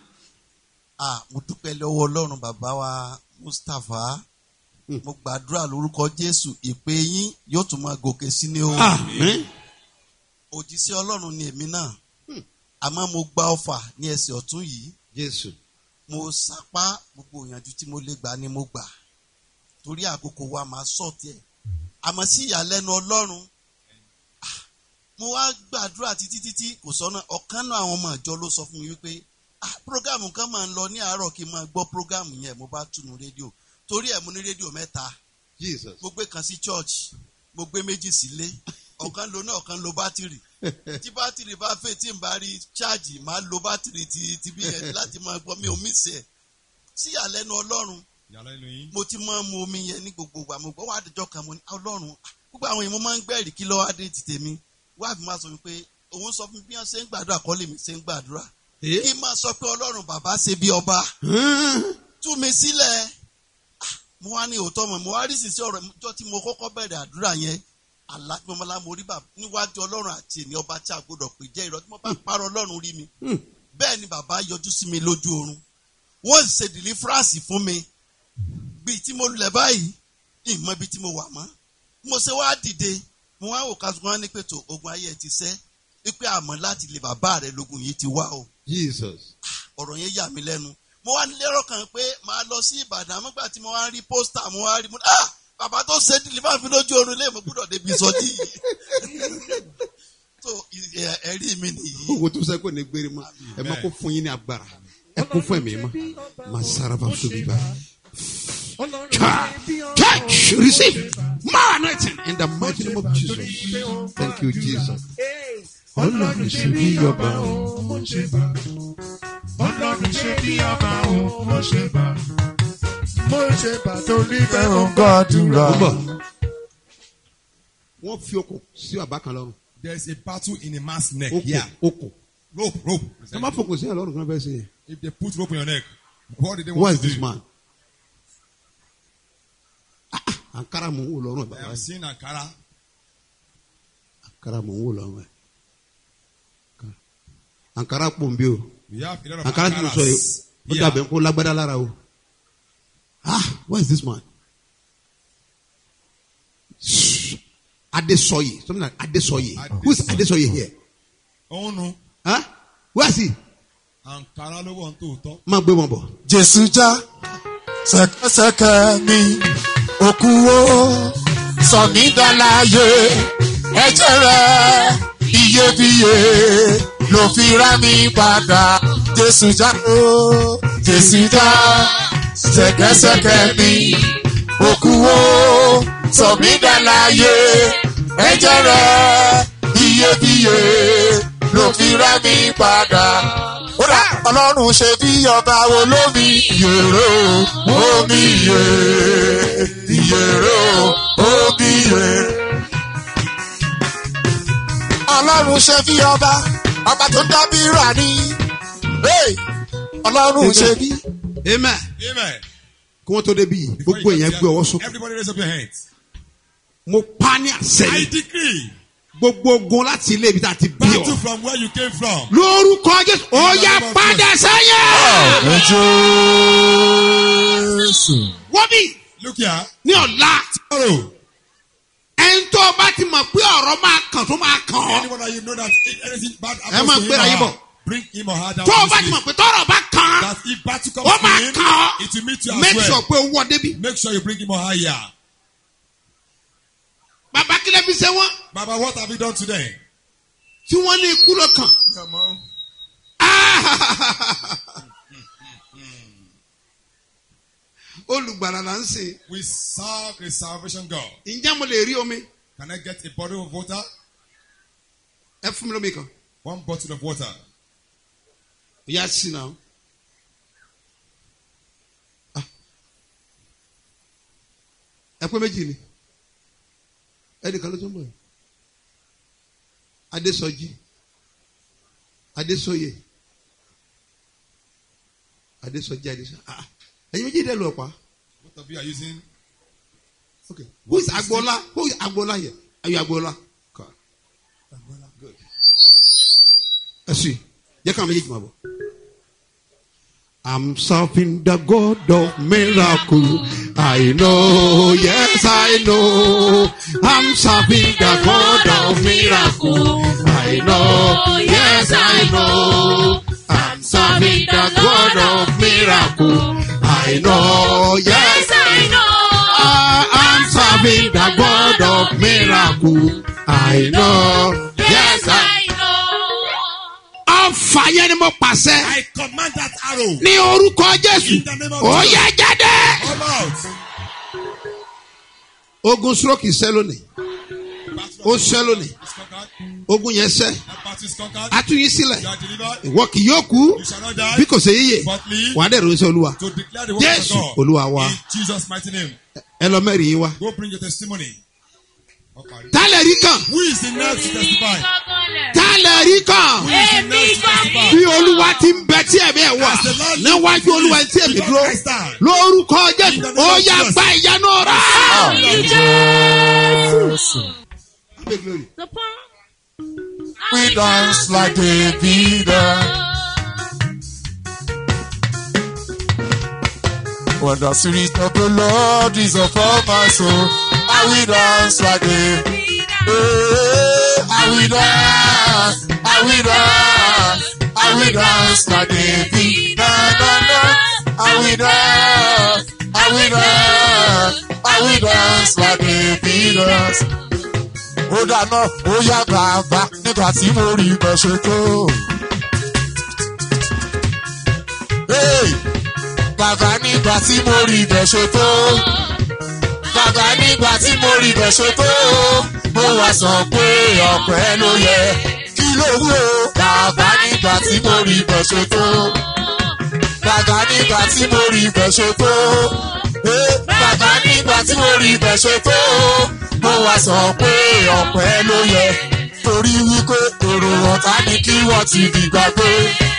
Speaker 11: ah mo dúpẹ́ lọ́wọ́ ọlọ́run bàbá wa mustapha mo gbàdúrà lórúkọ jésù ìpè yín yóò tún máa gòkè sí ní o.
Speaker 3: amen.
Speaker 11: òjíṣẹ́ ọlọ́run ni èmi náà àmọ́ mo gba ọfà ní ẹsẹ̀ ọ̀tún yìí
Speaker 3: jésù.
Speaker 11: mo sapá gbogbo ìyànjú tí mo lè gbà ni mo gbà torí àkókò wa máa sọ tiẹ̀ àmọ́ sí ìyàlẹ́nu ọlọ́run ah, mo wá gbàdúrà títí títí kò sọ́nà ọ̀kan náà àwọn ọmọ ìjọ ló sọ fún mi wípé ah programu kan máa ń lọ ní àárọ̀ kí n máa gbọ́ programu yẹn mo bá túnu rédíò torí ẹ̀ mo ní rédíò mẹ́ta
Speaker 3: jesus.
Speaker 11: mo gbé kan sí church mo gbé méjì sílé ọ̀kan lo náà ọ̀kan lo bátìrì tí bátìrì bá fẹ́ tí n bá rí ṣáàjì máa lo bátìrì ti ti bí yẹn láti máa gbọ́ mi ò mí sẹ̀ sí ìyàlẹ́nu ọlọ́run
Speaker 4: Ìyàlẹ́nu yín.
Speaker 11: mo ti máa ń mu omi yẹn ní gbogbo ìgbà mo gbọ́ wá àdìjọ́ kan mo ní ọlọ́run ah, gbogbo àwọn èèyàn mo máa ń gbẹ́rì kí lọ́wọ́ adé ti tèmi wá fi máa sọ mi pé òun sọ fún mi bí wọ́n ṣe ń gbàdúrà kọ́ lèmi ṣe ń gbàdúrà kí n máa sọ pé ọlọ́run bàbá ṣe bí ọba tú mi sílẹ̀ Ah, mo wá ní òótọ́ mọ̀ mo wá rí sísí ọ̀rọ̀ ìjọ tí mo kọ́kọ́ bẹ̀rẹ̀ àdúrà yẹn alágbèmọ́lá mo rí bàbá níwájú ọlọ́run àti ènìyàn ọba tí a gbọdọ̀ pè jẹ́ ìrọ̀ tí mo bá parọ́ ọlọ́run rí mi bẹ́ẹ̀ ni bàbá yọjú sí mi lójú oorun wọ́n sì ṣe dìlífúrásì fún mi bíi tí mo lẹ̀ báyìí ìmọ̀ ibi tí mo wà mọ́ mo ṣe wá dìde mo wá wò kásùkún wá ní pètò ogun ayé ẹ ti sẹ́ wípé àmọ́ láti lè bàbá rẹ lógun yìí ti wá o
Speaker 3: jesus.
Speaker 11: ọ̀rọ̀ yẹn yà mí lẹ́nu mo wá nílérò kan pé màá lọ sí ìbàdàn àmọ́gbà tí mo wá rí pósítà mo wá rí mo ní ah bàbá tó ṣe dìlífà fi lójú oorun lé mo gbúdọ̀ débi ìsọjí yìí so ẹ- ẹ̀rí mi nìyí.
Speaker 3: ogun tó sẹ́kù ní gbérí mọ́. ẹ máa kó fún yín ní agbára. ẹ kó fún ẹ̀mí mọ́. máa sára bá fún mi bá. Church, receive more anointing in the mighty name of Jesus. Thank you, Jesus.
Speaker 1: Ọlọ́run ṣe bí ọba o, mo ṣe bá. Ọlọ́run ṣe bí ọba o, mo ṣe bá. Mo ṣe bá torí bẹ́ẹ̀ ò ń gbàdúrà.
Speaker 3: Ó bọ̀. Wọ́n fi okùn sí bàbá kan lọ́rùn.
Speaker 4: There is a battle in a man's neck.
Speaker 3: Okùn
Speaker 4: Yeah.
Speaker 3: okùn.
Speaker 4: Rope, rope.
Speaker 3: Ẹ má fokùn sí ẹ̀ lọ́rùn kan bẹ́ẹ̀ sí yẹn.
Speaker 4: If they put rope on your neck, what did they
Speaker 3: Who
Speaker 4: want
Speaker 3: is
Speaker 4: to
Speaker 3: this
Speaker 4: do?
Speaker 3: man? Ah, ah, Ankara mò ń wò lọ́rùn ẹ̀
Speaker 4: I
Speaker 3: bàbá
Speaker 4: have
Speaker 3: yìí.
Speaker 4: seen Ankara.
Speaker 3: Ankara mò ń wò lọ́rùn ẹ̀. Ankara pò ń bí o.
Speaker 4: We have a lot of
Speaker 3: Ankara tí mo sọ yìí,
Speaker 4: Ankaras.
Speaker 3: ó
Speaker 4: Yeah.
Speaker 3: dàbẹ̀ kó lágbádá lára o. Ah, where is this man? Shh. Adesoye, something like Adesoye. Who is Adesoye here?
Speaker 4: Òun nu.
Speaker 3: Huh? Where is he?
Speaker 4: Ankara ló wọ̀ ń tòótọ́.
Speaker 3: Máa gbé wọn bọ̀.
Speaker 2: jésù já sẹ̀kẹ̀sẹ̀kẹ̀ mi òkú o sọ mí dọ́láyé ẹ̀jẹ̀ rẹ̀ iyebíye ló fi rá mi padà jésù já o jésù já sẹ̀kẹ̀sẹ̀kẹ̀ mi òkú o sọ mí dọ́láyé ẹ̀jẹ̀ rẹ̀ iyebíye ló fi rá mi padà kódà ọlọ́run ṣe bí ọba wo lómi yèrè o omi yè yèrè o omi yè. ọlọ́run ṣe bí ọba ọba tó ń dábí rà ní. Hey! ọlọ́run ṣe bí.
Speaker 3: Amen.
Speaker 4: Amen.
Speaker 3: Kí wọ́n tó débi yìí, gbogbo èèyàn gbé ọwọ́ sókè.
Speaker 4: Everybody raise up your hands.
Speaker 3: Mo pa ní àṣẹ
Speaker 4: I
Speaker 3: yìí.
Speaker 4: decree.
Speaker 3: Gbogbo ogun láti ilé ibi tá a ti bí
Speaker 4: Battle
Speaker 3: ọ.
Speaker 4: from where you came from.
Speaker 3: Lórúkọ Jésù, ó yá padà sẹ́yìn.
Speaker 2: Jésù.
Speaker 3: Wọ́n bí
Speaker 4: Look here.
Speaker 3: ní ọ̀la.
Speaker 4: Tomorrow.
Speaker 3: Ẹni tó o bá ti mọ̀ pé ọ̀rọ̀ máa kàn tó máa kàn ọ́.
Speaker 4: Anyone that you know that anything bad
Speaker 3: Ẹ
Speaker 4: happens
Speaker 3: máa
Speaker 4: to him
Speaker 3: gbéra
Speaker 4: or
Speaker 3: yín bọ̀.
Speaker 4: her, bring him or her down
Speaker 3: Tó o
Speaker 4: to
Speaker 3: bá ti
Speaker 4: sleep.
Speaker 3: mọ̀ pé tọ́rọ̀ bá kàn án.
Speaker 4: That if battle comes
Speaker 3: Ó
Speaker 4: to
Speaker 3: máa
Speaker 4: him,
Speaker 3: kàn ọ́.
Speaker 4: it will meet you as
Speaker 3: Make
Speaker 4: well.
Speaker 3: sure pé o wọ débi.
Speaker 4: Make sure you bring him or her here.
Speaker 3: Bàbá kílẹ̀ fi ṣe wọ́n.
Speaker 4: Baba, what have you done today?
Speaker 3: Tí wọ́n ní ikú ló kàn. Olùgbàlà là ń sìn.
Speaker 4: We serve a salvation God.
Speaker 3: Ǹjẹ́ mo lè rí omi?
Speaker 4: Can I get a bottle of water?
Speaker 3: Ẹ fún mi lómi kan.
Speaker 4: One bottle of water.
Speaker 3: Ìyá sí náà. Ah. Ẹ pé méjì ni. Ẹnìkan ló tún bọ̀. Adésọjí. Adésọyè. Adésọjí Adésọjí. Ah. Ẹyin méjì dẹ̀ lọ pa.
Speaker 4: Both of you are using.
Speaker 3: Okay. Who is Agbola? Who is Agbola here? Are you Agbola? Okay. Good. Ẹ sì, jẹ́ káwọn méjèèjì máa bọ̀. I'm serving the God of miracle. I know, yes, I know. I'm serving the God of miracle. I know, yes, I know. I'm serving the God of miracle. I know, yes, I know. I'm serving the God of miracle. I know, yes, I Ọ̀fà yẹn ni mo pàṣẹ.
Speaker 4: I command that arrow.
Speaker 3: Ní orúkọ Jésù.
Speaker 4: In the name of
Speaker 3: Ó
Speaker 4: Jesus.
Speaker 3: yẹ jáde.
Speaker 4: Come out.
Speaker 3: Ogun stroke ṣẹ́ lónìí. Ó ṣẹ́ lónìí.
Speaker 4: It's conquered.
Speaker 3: Ogun yẹn ṣẹ́.
Speaker 4: That battle is conquered.
Speaker 3: A tún yín sílẹ̀.
Speaker 4: You are delivered.
Speaker 3: Ìwọ kì yóò kú.
Speaker 4: You shall not die.
Speaker 3: Bí kò ṣe yíyè.
Speaker 4: But live
Speaker 3: Wà á dẹ̀ ròyìn sí Olúwa.
Speaker 4: to declare the word of
Speaker 3: Jésù
Speaker 4: God.
Speaker 3: Olúwa wa.
Speaker 4: In Jesus' mighty name.
Speaker 3: Ẹ lọ mẹ́rin yín wá.
Speaker 4: Go bring your testimony. Okay.
Speaker 3: Tálẹ̀ rí kàn.
Speaker 4: Who is the next to testify?
Speaker 3: Tálẹ̀ rí kàn.
Speaker 4: Who is the next to testify?
Speaker 3: Bí Olúwa ti ń bẹ tí ẹ̀mí ẹ̀ wà. Níwájú Olúwa tí ẹ̀mí dúró. Lórúkọ Jésù. Ó yá gba ìyanu rẹ̀.
Speaker 2: We dance like David. When the spirit of the Lord is upon my soul, I will dance like David. Hey, I will dance, I will dance, I will dance like David. Na, na, na. I will dance, I will dance, I will dance like David. dance. ó dáná ó yá bàbá nígbà tí mo rí ibẹ̀ ṣe tó. Hey! bàbá nígbà tí mo rí ibẹ̀ ṣe tó. bàbá nígbà tí mo rí ibẹ̀ ṣe tó. mo wá sọ pé ọpẹ́ ló yẹ kí ló wú o. bàbá nígbà tí mo rí ibẹ̀ ṣe tó. bàbá nígbà tí mo rí ibẹ̀ ṣe tó. Hey! bàbá nígbà tí mo rí ibẹ̀ ṣe tó mo wá sọ pé ọpẹ́ ló yẹ torí wípé èrò ọ̀tá ni kí wọ́n ti dìgbà pé.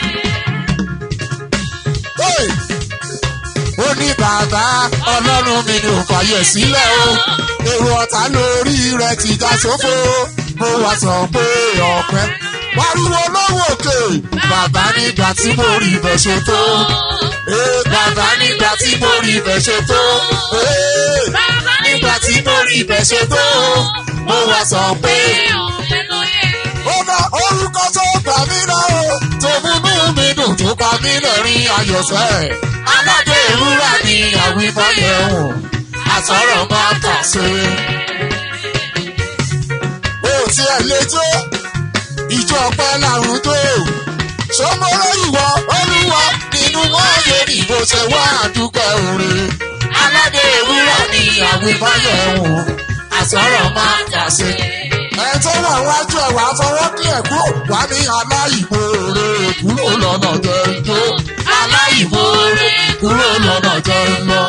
Speaker 2: Hey! ó ní bàbá ọlọ́run mi ni ò fàyè sílẹ̀ o èrò ọ̀tá lórí rẹ̀ ti já sófo mo wá sọ pé ọpẹ́ pariwo lọ́wọ́ òkè bàbá nígbà tí mo rí ibẹ̀ ṣe tó Ee, bàbá nígbà tí mo rí ibẹ̀ ṣe tó Ee, nígbà tí mo rí ibẹ̀ ṣe tó mo wá sọ pé ó ná orúkọ tó gbà mí náà o tó múnú mi dùn tó pa mí lẹ́rìn ayọ̀sẹ́ aládé ìrúra ni àwímáyẹ̀wò àtọ̀rọ̀ máa kà sí. ó tiẹ̀ lè jó ìjọ ọpẹ́ làrún tó ṣọmọrọ ìwọ olúwa nínú wọn yé ni bó ṣe wá àdúgbò orin aládé ìwúrà ni àwímáyẹ̀wò àtọ̀rọ̀ máa kà sí. ẹ tó wà wájú ẹ̀ wá fọwọ́ kí ẹ̀ kúrò wá ní aláìmoore kúrò lọ́nà jẹ́ ijó aláìmoore kúrò lọ́nà jẹ́ ńlọ.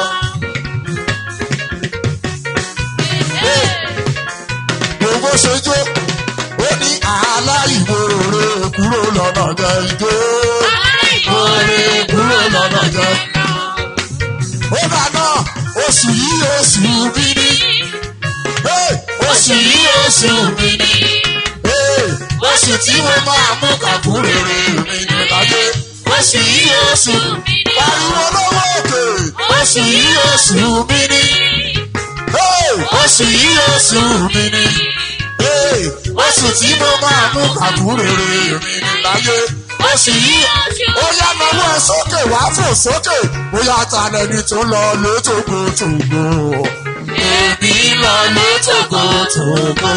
Speaker 2: Gbogbo ṣe jó ó ní aláìmoore kúrò lọ́nà jẹ́ ijó aláìmoore kúrò lọ́nà jẹ́ ó dáná oṣù yìí oṣù mi ní Hey, oṣù yìí oṣù mi ní Hey, oṣù tí mo máa mú kàkúrèrè mi ní láyé oṣù yìí oṣù pariwo lọ́wọ́ òkè oṣù yìí oṣù mi ní Hey, oṣù yìí oṣù mi ní Hey, oṣù tí mo máa mú kàkúrèrè mi ní láyé oṣù yìí ó yá lọ́wọ́ ẹ sókè wá fò sókè ó yá ta lẹni tó lọ létògbòtògbò èmi lọ létògbòtògbò.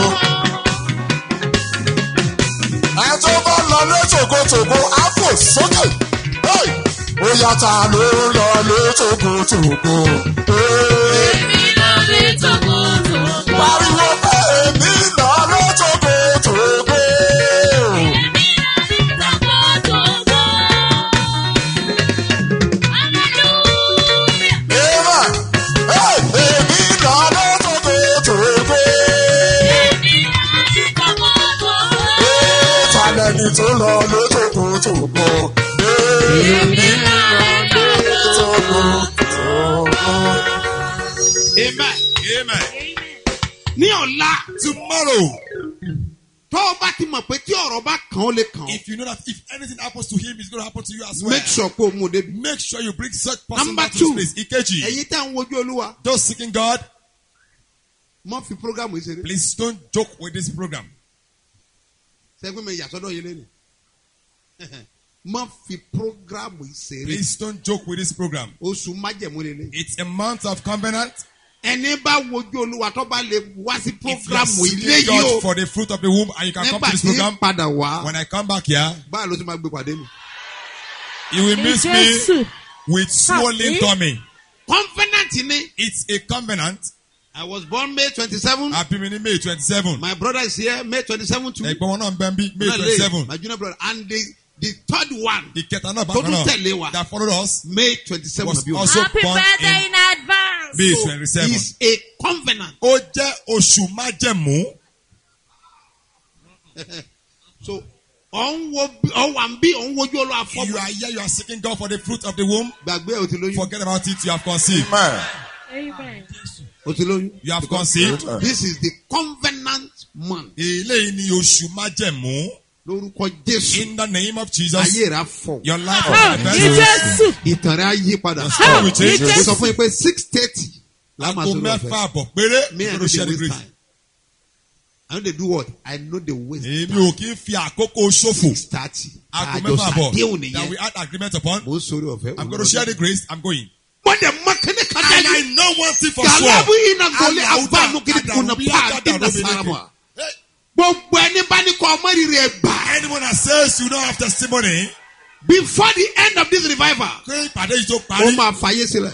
Speaker 2: ẹ tó bá lọ létògbòtògbò á fò sókè Hey! ó yá ta ló lọ létògbòtògbò. èmi lọ létògbòtògbò. pariwo pé èmi lọ létògbòtògbò. lẹni tó lọ lójókòójókòó. èmi lọ lójókòójókòó.
Speaker 3: amen.
Speaker 6: Amen.
Speaker 3: ní ọ̀la
Speaker 6: Tomorrow,
Speaker 3: tó o bá ti mọ̀ pé tí ọ̀rọ̀ bá kàn ó lè kàn ó
Speaker 6: if you know that if anything happens to him, it's going to happen to you as well.
Speaker 3: make sure pé o mú o débi.
Speaker 6: Make sure you bring such person
Speaker 3: Number
Speaker 6: back to
Speaker 3: two.
Speaker 6: this place. Ikeji,
Speaker 3: ẹ̀yin tẹ́ ń wojú olúwa
Speaker 6: those seeking God,
Speaker 3: mọ́ fi programu yìí ṣeré.
Speaker 6: please don't joke with this program.
Speaker 3: sẹ́gbẹ́ mi yàtọ̀dọ̀ yìí lẹ́nu. mọ́ fi programu yìí ṣeré.
Speaker 6: Please don't joke with this program.
Speaker 3: oṣù májẹ̀mú lélẹ̀.
Speaker 6: It's a month of covenant.
Speaker 3: ẹni bá wojú olúwa tó bá lè wá sí
Speaker 6: If you are
Speaker 3: programu
Speaker 6: seeking
Speaker 3: ilé yìí
Speaker 6: God
Speaker 3: o.
Speaker 6: for the fruit of the womb and you can come
Speaker 3: nígbà
Speaker 6: to this
Speaker 3: tí
Speaker 6: program,
Speaker 3: padà wá
Speaker 6: when I come back here,
Speaker 3: báà ló ti máa gbé pàdé mi.
Speaker 6: you will miss me
Speaker 5: Jésù.
Speaker 6: with swollen
Speaker 5: Happy?
Speaker 6: tummy.
Speaker 3: covenant ni.
Speaker 6: It's a covenant.
Speaker 3: I was born May twenty-seven.
Speaker 6: Happy mini May 27.
Speaker 3: My brother is here May twenty-seven too.
Speaker 6: Ẹ̀gbọ́n wọn náà ń bẹ́ ń bí May
Speaker 3: Náà lè,
Speaker 6: 27.
Speaker 3: My junior brother and the the third one
Speaker 6: Ìkẹta náà
Speaker 3: tó
Speaker 6: bákan
Speaker 3: tún tẹ̀lé
Speaker 6: náà
Speaker 3: wa
Speaker 6: that followed us
Speaker 3: May twenty-seven
Speaker 6: was
Speaker 3: àbí òun.
Speaker 6: also
Speaker 5: Happy
Speaker 6: born
Speaker 5: birthday
Speaker 6: in
Speaker 5: in advance.
Speaker 6: May
Speaker 3: So
Speaker 6: 27.
Speaker 3: it's a covenant.
Speaker 6: Ó jẹ́ oṣù májẹ̀mú.
Speaker 3: So ọ̀n wo ọ̀wà ń bí ọ̀n wojú olú
Speaker 6: You
Speaker 3: afọ́bù.
Speaker 6: are here, you are seeking God for the fruit of the womb.
Speaker 3: Gbàgbé o ti lóyún.
Speaker 6: Forget about it, you have conceived.
Speaker 2: Amen.
Speaker 5: Amen.
Speaker 3: O ti lóyún.
Speaker 6: You have conceived.
Speaker 3: This is the covenant month.
Speaker 6: Eléyìí ni oṣù májẹ̀mú.
Speaker 3: Lórúkọ Jésù.
Speaker 6: In the name of Jesus,
Speaker 3: Ayé rẹ̀ á fọ̀.
Speaker 6: your life will
Speaker 5: Àmì
Speaker 6: manifest.
Speaker 5: Jésù.
Speaker 3: Ìtàn rẹ̀ á yí padà.
Speaker 6: story will change.
Speaker 3: Mo sọ fún yín pé six thirty la máa
Speaker 6: Aago
Speaker 3: sọ̀rọ̀
Speaker 6: mẹ́fà
Speaker 3: ọ̀fẹ́.
Speaker 6: àbọ̀ péré.
Speaker 3: Me I
Speaker 6: you
Speaker 3: no
Speaker 6: go to share
Speaker 3: dey
Speaker 6: the
Speaker 3: waste
Speaker 6: grace.
Speaker 3: time. I no dey do what? I no dey waste
Speaker 6: Èmi ò kí ń fi àkókò ṣòfò.
Speaker 3: six thirty.
Speaker 6: Aago
Speaker 3: Àjọ
Speaker 6: mẹ́fà àbọ̀
Speaker 3: sàdéhùn
Speaker 6: that we
Speaker 3: nìyẹn.
Speaker 6: had agreement upon.
Speaker 3: Mo ń sọ̀rọ̀ ọ̀fẹ́.
Speaker 6: I'm going to share the grace. I'm going.
Speaker 3: Mo dẹ̀ mọ kíní kan
Speaker 6: And
Speaker 3: dání.
Speaker 6: I know one thing for sure.
Speaker 3: Galabu ina gole
Speaker 6: Alauda,
Speaker 3: abanu kiri kuna
Speaker 6: Adarubi,
Speaker 3: pa adi na
Speaker 6: Adarubi,
Speaker 3: sarama.
Speaker 6: Hey,
Speaker 3: Gbogbo ẹni bá ní kọ́ ọmọ rírì ẹ̀ gbà.
Speaker 6: Anyone that says you don't have testimony,
Speaker 3: Before the end of this revival,
Speaker 6: pé ìpàdé yìí tó
Speaker 3: ó
Speaker 6: parí.
Speaker 3: máa fàyè sílẹ̀.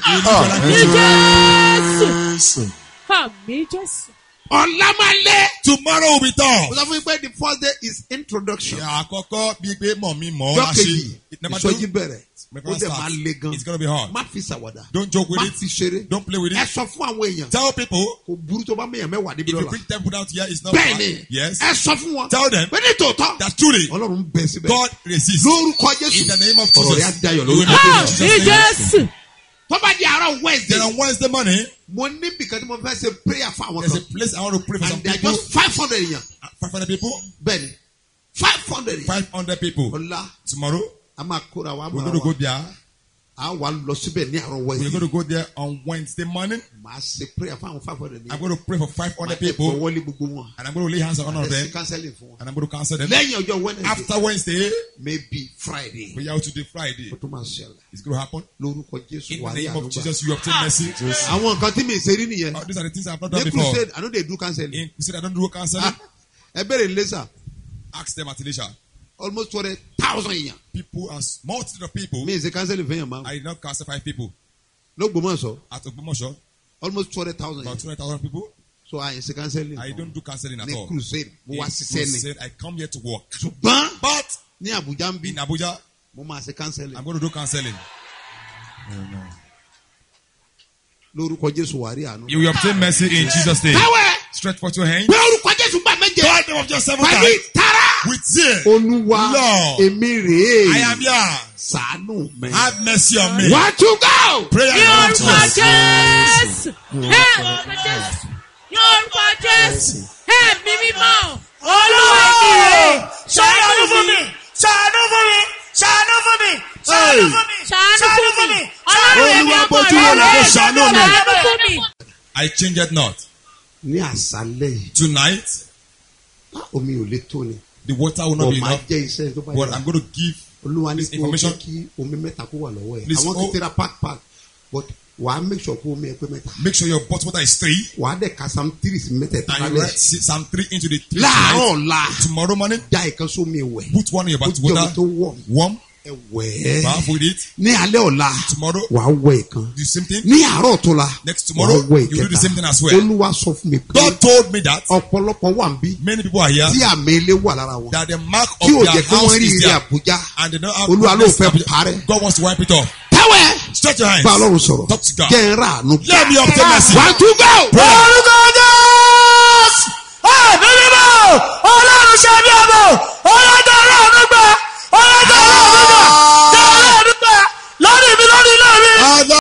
Speaker 5: Àmì Jésù. Àmì Jésù.
Speaker 3: Ọ̀la máa lé.
Speaker 6: Tomorrow will be
Speaker 3: Mo
Speaker 6: tough.
Speaker 3: sọ fún yín pé the first day is introduction.
Speaker 6: Ìyá àkọ́kọ́ bíi pé mọ̀ mi mọ̀ ọ́
Speaker 3: Ọjọ́
Speaker 6: láṣẹ.
Speaker 3: kejì
Speaker 6: Number two,
Speaker 3: ìsọjí bẹ̀rẹ̀.
Speaker 6: my
Speaker 3: Ó
Speaker 6: brother
Speaker 3: dẹ̀ máa
Speaker 6: starts.
Speaker 3: le gan.
Speaker 6: It's gonna be hard.
Speaker 3: Má fi ṣàwàdà.
Speaker 6: Don't joke with
Speaker 3: Má
Speaker 6: it.
Speaker 3: fi ṣeré.
Speaker 6: Don't play with
Speaker 3: Ẹ
Speaker 6: it.
Speaker 3: sọ fún àwọn èèyàn.
Speaker 6: Tell people
Speaker 3: Kò burú tó bá mẹ́yàn mẹ́wàá níbi
Speaker 6: if you
Speaker 3: lọ́la.
Speaker 6: bring them out here, it's not
Speaker 3: Bẹ́ẹ̀ni,
Speaker 6: bad. Yes.
Speaker 3: ẹ sọ fún wọn.
Speaker 6: Tell them
Speaker 3: Pé ní tòótọ́,
Speaker 6: that truly
Speaker 3: Ọlọ́run bẹ síbẹ̀.
Speaker 6: God resists.
Speaker 3: Lórúkọ Jésù.
Speaker 6: In the name of
Speaker 3: Ọ̀rọ̀ rẹ̀ á
Speaker 6: Jesus.
Speaker 3: dayọ̀
Speaker 6: You will
Speaker 3: lórúkọ
Speaker 6: make it in
Speaker 3: Jésù.
Speaker 5: Àmì
Speaker 6: Jesus' name.
Speaker 5: Jésù.
Speaker 3: Tó bá di àárọ̀
Speaker 6: Then
Speaker 3: Wednesday,
Speaker 6: on Wednesday morning,
Speaker 3: mo ní bìkan tí mo fẹ́ ṣe prayer fún àwọn
Speaker 6: there's a
Speaker 3: kan.
Speaker 6: place I want to pray for some
Speaker 3: And they are
Speaker 6: people.
Speaker 3: just five hundred èèyàn.
Speaker 6: 500 people.
Speaker 3: Bẹ́ẹ̀ni, five hundred èèyàn.
Speaker 6: 500 people.
Speaker 3: Ọ̀la,
Speaker 6: Tomorrow,
Speaker 3: a máa kóra wa, a
Speaker 6: we're
Speaker 3: máa
Speaker 6: going to
Speaker 3: wá.
Speaker 6: go there.
Speaker 3: A wà lọ síbẹ̀ ní àárọ̀
Speaker 6: We're
Speaker 3: Wednesday.
Speaker 6: going to go there on Wednesday morning.
Speaker 3: Màá ṣe prayer fún àwọn five hundred
Speaker 6: I'm
Speaker 3: èèyàn.
Speaker 6: going to pray for 500 people.
Speaker 3: wọlé gbogbo wọn.
Speaker 6: And I'm going to lay hands on all of
Speaker 3: Ẹ ṣe
Speaker 6: them.
Speaker 3: counseling fún wọn.
Speaker 6: And I'm going to cancel them.
Speaker 3: Lẹ́yìn ọjọ́ Wednesday,
Speaker 6: After Wednesday,
Speaker 3: maybe Friday,
Speaker 6: we are to the Friday.
Speaker 3: ó tún máa ṣẹlẹ̀.
Speaker 6: It's going to happen.
Speaker 3: Lórúkọ Jésù
Speaker 6: In
Speaker 3: wà
Speaker 6: the
Speaker 3: ní
Speaker 6: name of
Speaker 3: àdúgbà.
Speaker 6: Jesus, you obtain mercy.
Speaker 3: Àwọn nǹkan tí mi ṣe rí nìyẹn.
Speaker 6: Oh, these are the things I've not done
Speaker 3: Ní
Speaker 6: before.
Speaker 3: crusade, I no dey do counseling.
Speaker 6: In crusade, I don't do counseling.
Speaker 3: Ah, Ẹ bẹ̀rẹ̀ lẹ́sà,
Speaker 6: Ask them at Elisha.
Speaker 3: almost two hundred thousand èèyàn.
Speaker 6: People, as multitude of people,
Speaker 3: Mi ì ṣe counseling fún yàn máa.
Speaker 6: I did not counsel five people.
Speaker 3: Lógbòmọ̀ṣọ́,
Speaker 6: At Ogbomoso,
Speaker 3: almost two hundred thousand
Speaker 6: about
Speaker 3: èèyàn.
Speaker 6: 200,000 people.
Speaker 3: So I ṣe counseling.
Speaker 6: I don't do counseling at
Speaker 3: Ní
Speaker 6: all.
Speaker 3: crusade, mo
Speaker 6: In
Speaker 3: wá ṣiṣẹ́ ni.
Speaker 6: crusade, I come here to work.
Speaker 3: Ṣùgbọ́n
Speaker 6: But
Speaker 3: ní Àbújá ń bí,
Speaker 6: in Abuja,
Speaker 3: mo máa ṣe counseling.
Speaker 6: I'm going to do counseling.
Speaker 3: Lórúkọ Jésù wà rí àánú.
Speaker 6: You will obtain mercy in Jesus' name.
Speaker 3: Káwẹ̀,
Speaker 6: Stretch forth your hand.
Speaker 3: pé orúkọ Jésù gbà méje.
Speaker 6: God name of just seven
Speaker 3: Pẹ̀lú
Speaker 6: times.
Speaker 3: ìtara.
Speaker 6: With zeal.
Speaker 3: Olúwa,
Speaker 6: Lord.
Speaker 3: èmi rèé.
Speaker 6: I am here.
Speaker 3: Ṣàánú mi.
Speaker 6: Have mercy on me.
Speaker 3: One to go.
Speaker 6: Prayer
Speaker 5: Ní
Speaker 6: in the name of
Speaker 5: orúkọ
Speaker 6: Jesus.
Speaker 5: Jésù. Ẹ orúkọ Jésù. Ní orúkọ Jésù. Ẹ̀mí mímọ́. Olúwa ìbílẹ̀.
Speaker 7: ṣàánú fún mi ṣàánú fún mi ṣàánú fún mi ṣàánú fún mi
Speaker 5: Ṣàánú fún mi. Ọlọ́run ẹ̀mí
Speaker 6: Olúwa
Speaker 5: ọmọ
Speaker 6: bójú
Speaker 5: rẹ̀.
Speaker 6: wò lọ́kọ̀ ṣàánú mi.
Speaker 5: Ṣàánú fún mi.
Speaker 6: I change it not.
Speaker 3: Ní àṣálẹ̀ yìí,
Speaker 6: Tonight,
Speaker 3: á, omi ò lè tó ni.
Speaker 6: the water will not
Speaker 3: Ọ̀
Speaker 6: be
Speaker 3: máa
Speaker 6: enough.
Speaker 3: jẹ́ iṣẹ́ tó bá
Speaker 6: But
Speaker 3: yẹ.
Speaker 6: I'm going to give
Speaker 3: Olúwa ní
Speaker 6: this
Speaker 3: kó o
Speaker 6: information.
Speaker 3: jẹ́ kí omi mẹ́ta kó wà lọ́wọ́ ẹ̀.
Speaker 6: Please,
Speaker 3: Àwọn
Speaker 6: oh.
Speaker 3: kìí tẹ́ra pack pack but wà á make sure kó omi ẹ pé mẹ́ta.
Speaker 6: Make sure your bottle water is three.
Speaker 3: Wà á dẹ̀ ka Psalm three sí mẹ́tẹ̀ẹ̀ta
Speaker 6: And you
Speaker 3: lálẹ́.
Speaker 6: write Psalm 3 into the three
Speaker 3: Láàárọ̀
Speaker 6: tonight.
Speaker 3: ọ̀la,
Speaker 6: Tomorrow morning,
Speaker 3: já ìkan sómi ẹ̀wẹ̀.
Speaker 6: put one in your
Speaker 3: Ó
Speaker 6: bottle
Speaker 3: jẹ́ omi
Speaker 6: water.
Speaker 3: tó wọ̀
Speaker 6: Warm.
Speaker 3: ẹ̀wẹ̀.
Speaker 6: Bath with it.
Speaker 3: Ní alẹ́ ọ̀la,
Speaker 6: Tomorrow,
Speaker 3: wà á wẹ̀ ìkan.
Speaker 6: do the same thing.
Speaker 3: Ní àárọ̀ tó la,
Speaker 6: Next
Speaker 3: wà á
Speaker 6: tomorrow,
Speaker 3: wẹ̀
Speaker 6: you do the same thing as well.
Speaker 3: Olúwa sọ fún mi pé
Speaker 6: God told me that
Speaker 3: ọ̀pọ̀lọpọ̀ wà ń bí
Speaker 6: many people are here
Speaker 3: tí àmì ilé wà lára wọn.
Speaker 6: that the mark of
Speaker 3: Tí ò
Speaker 6: their
Speaker 3: jẹ́ kí wọ́n
Speaker 6: house
Speaker 3: rí
Speaker 6: is
Speaker 3: ire
Speaker 6: there
Speaker 3: Àbújá.
Speaker 6: and they don't have
Speaker 3: Olúwa ló
Speaker 6: goodness
Speaker 3: fẹ́
Speaker 6: of-
Speaker 3: parẹ́.
Speaker 6: God wants to wipe it off.
Speaker 3: Tẹ́wẹ̀
Speaker 6: Stretch your hands.
Speaker 3: bá Ọlọ́run sọ̀rọ̀.
Speaker 6: Talk to God.
Speaker 3: Jẹ́ ń rà àánú.
Speaker 6: Let me obtain mercy.
Speaker 3: One to go.
Speaker 6: Pray.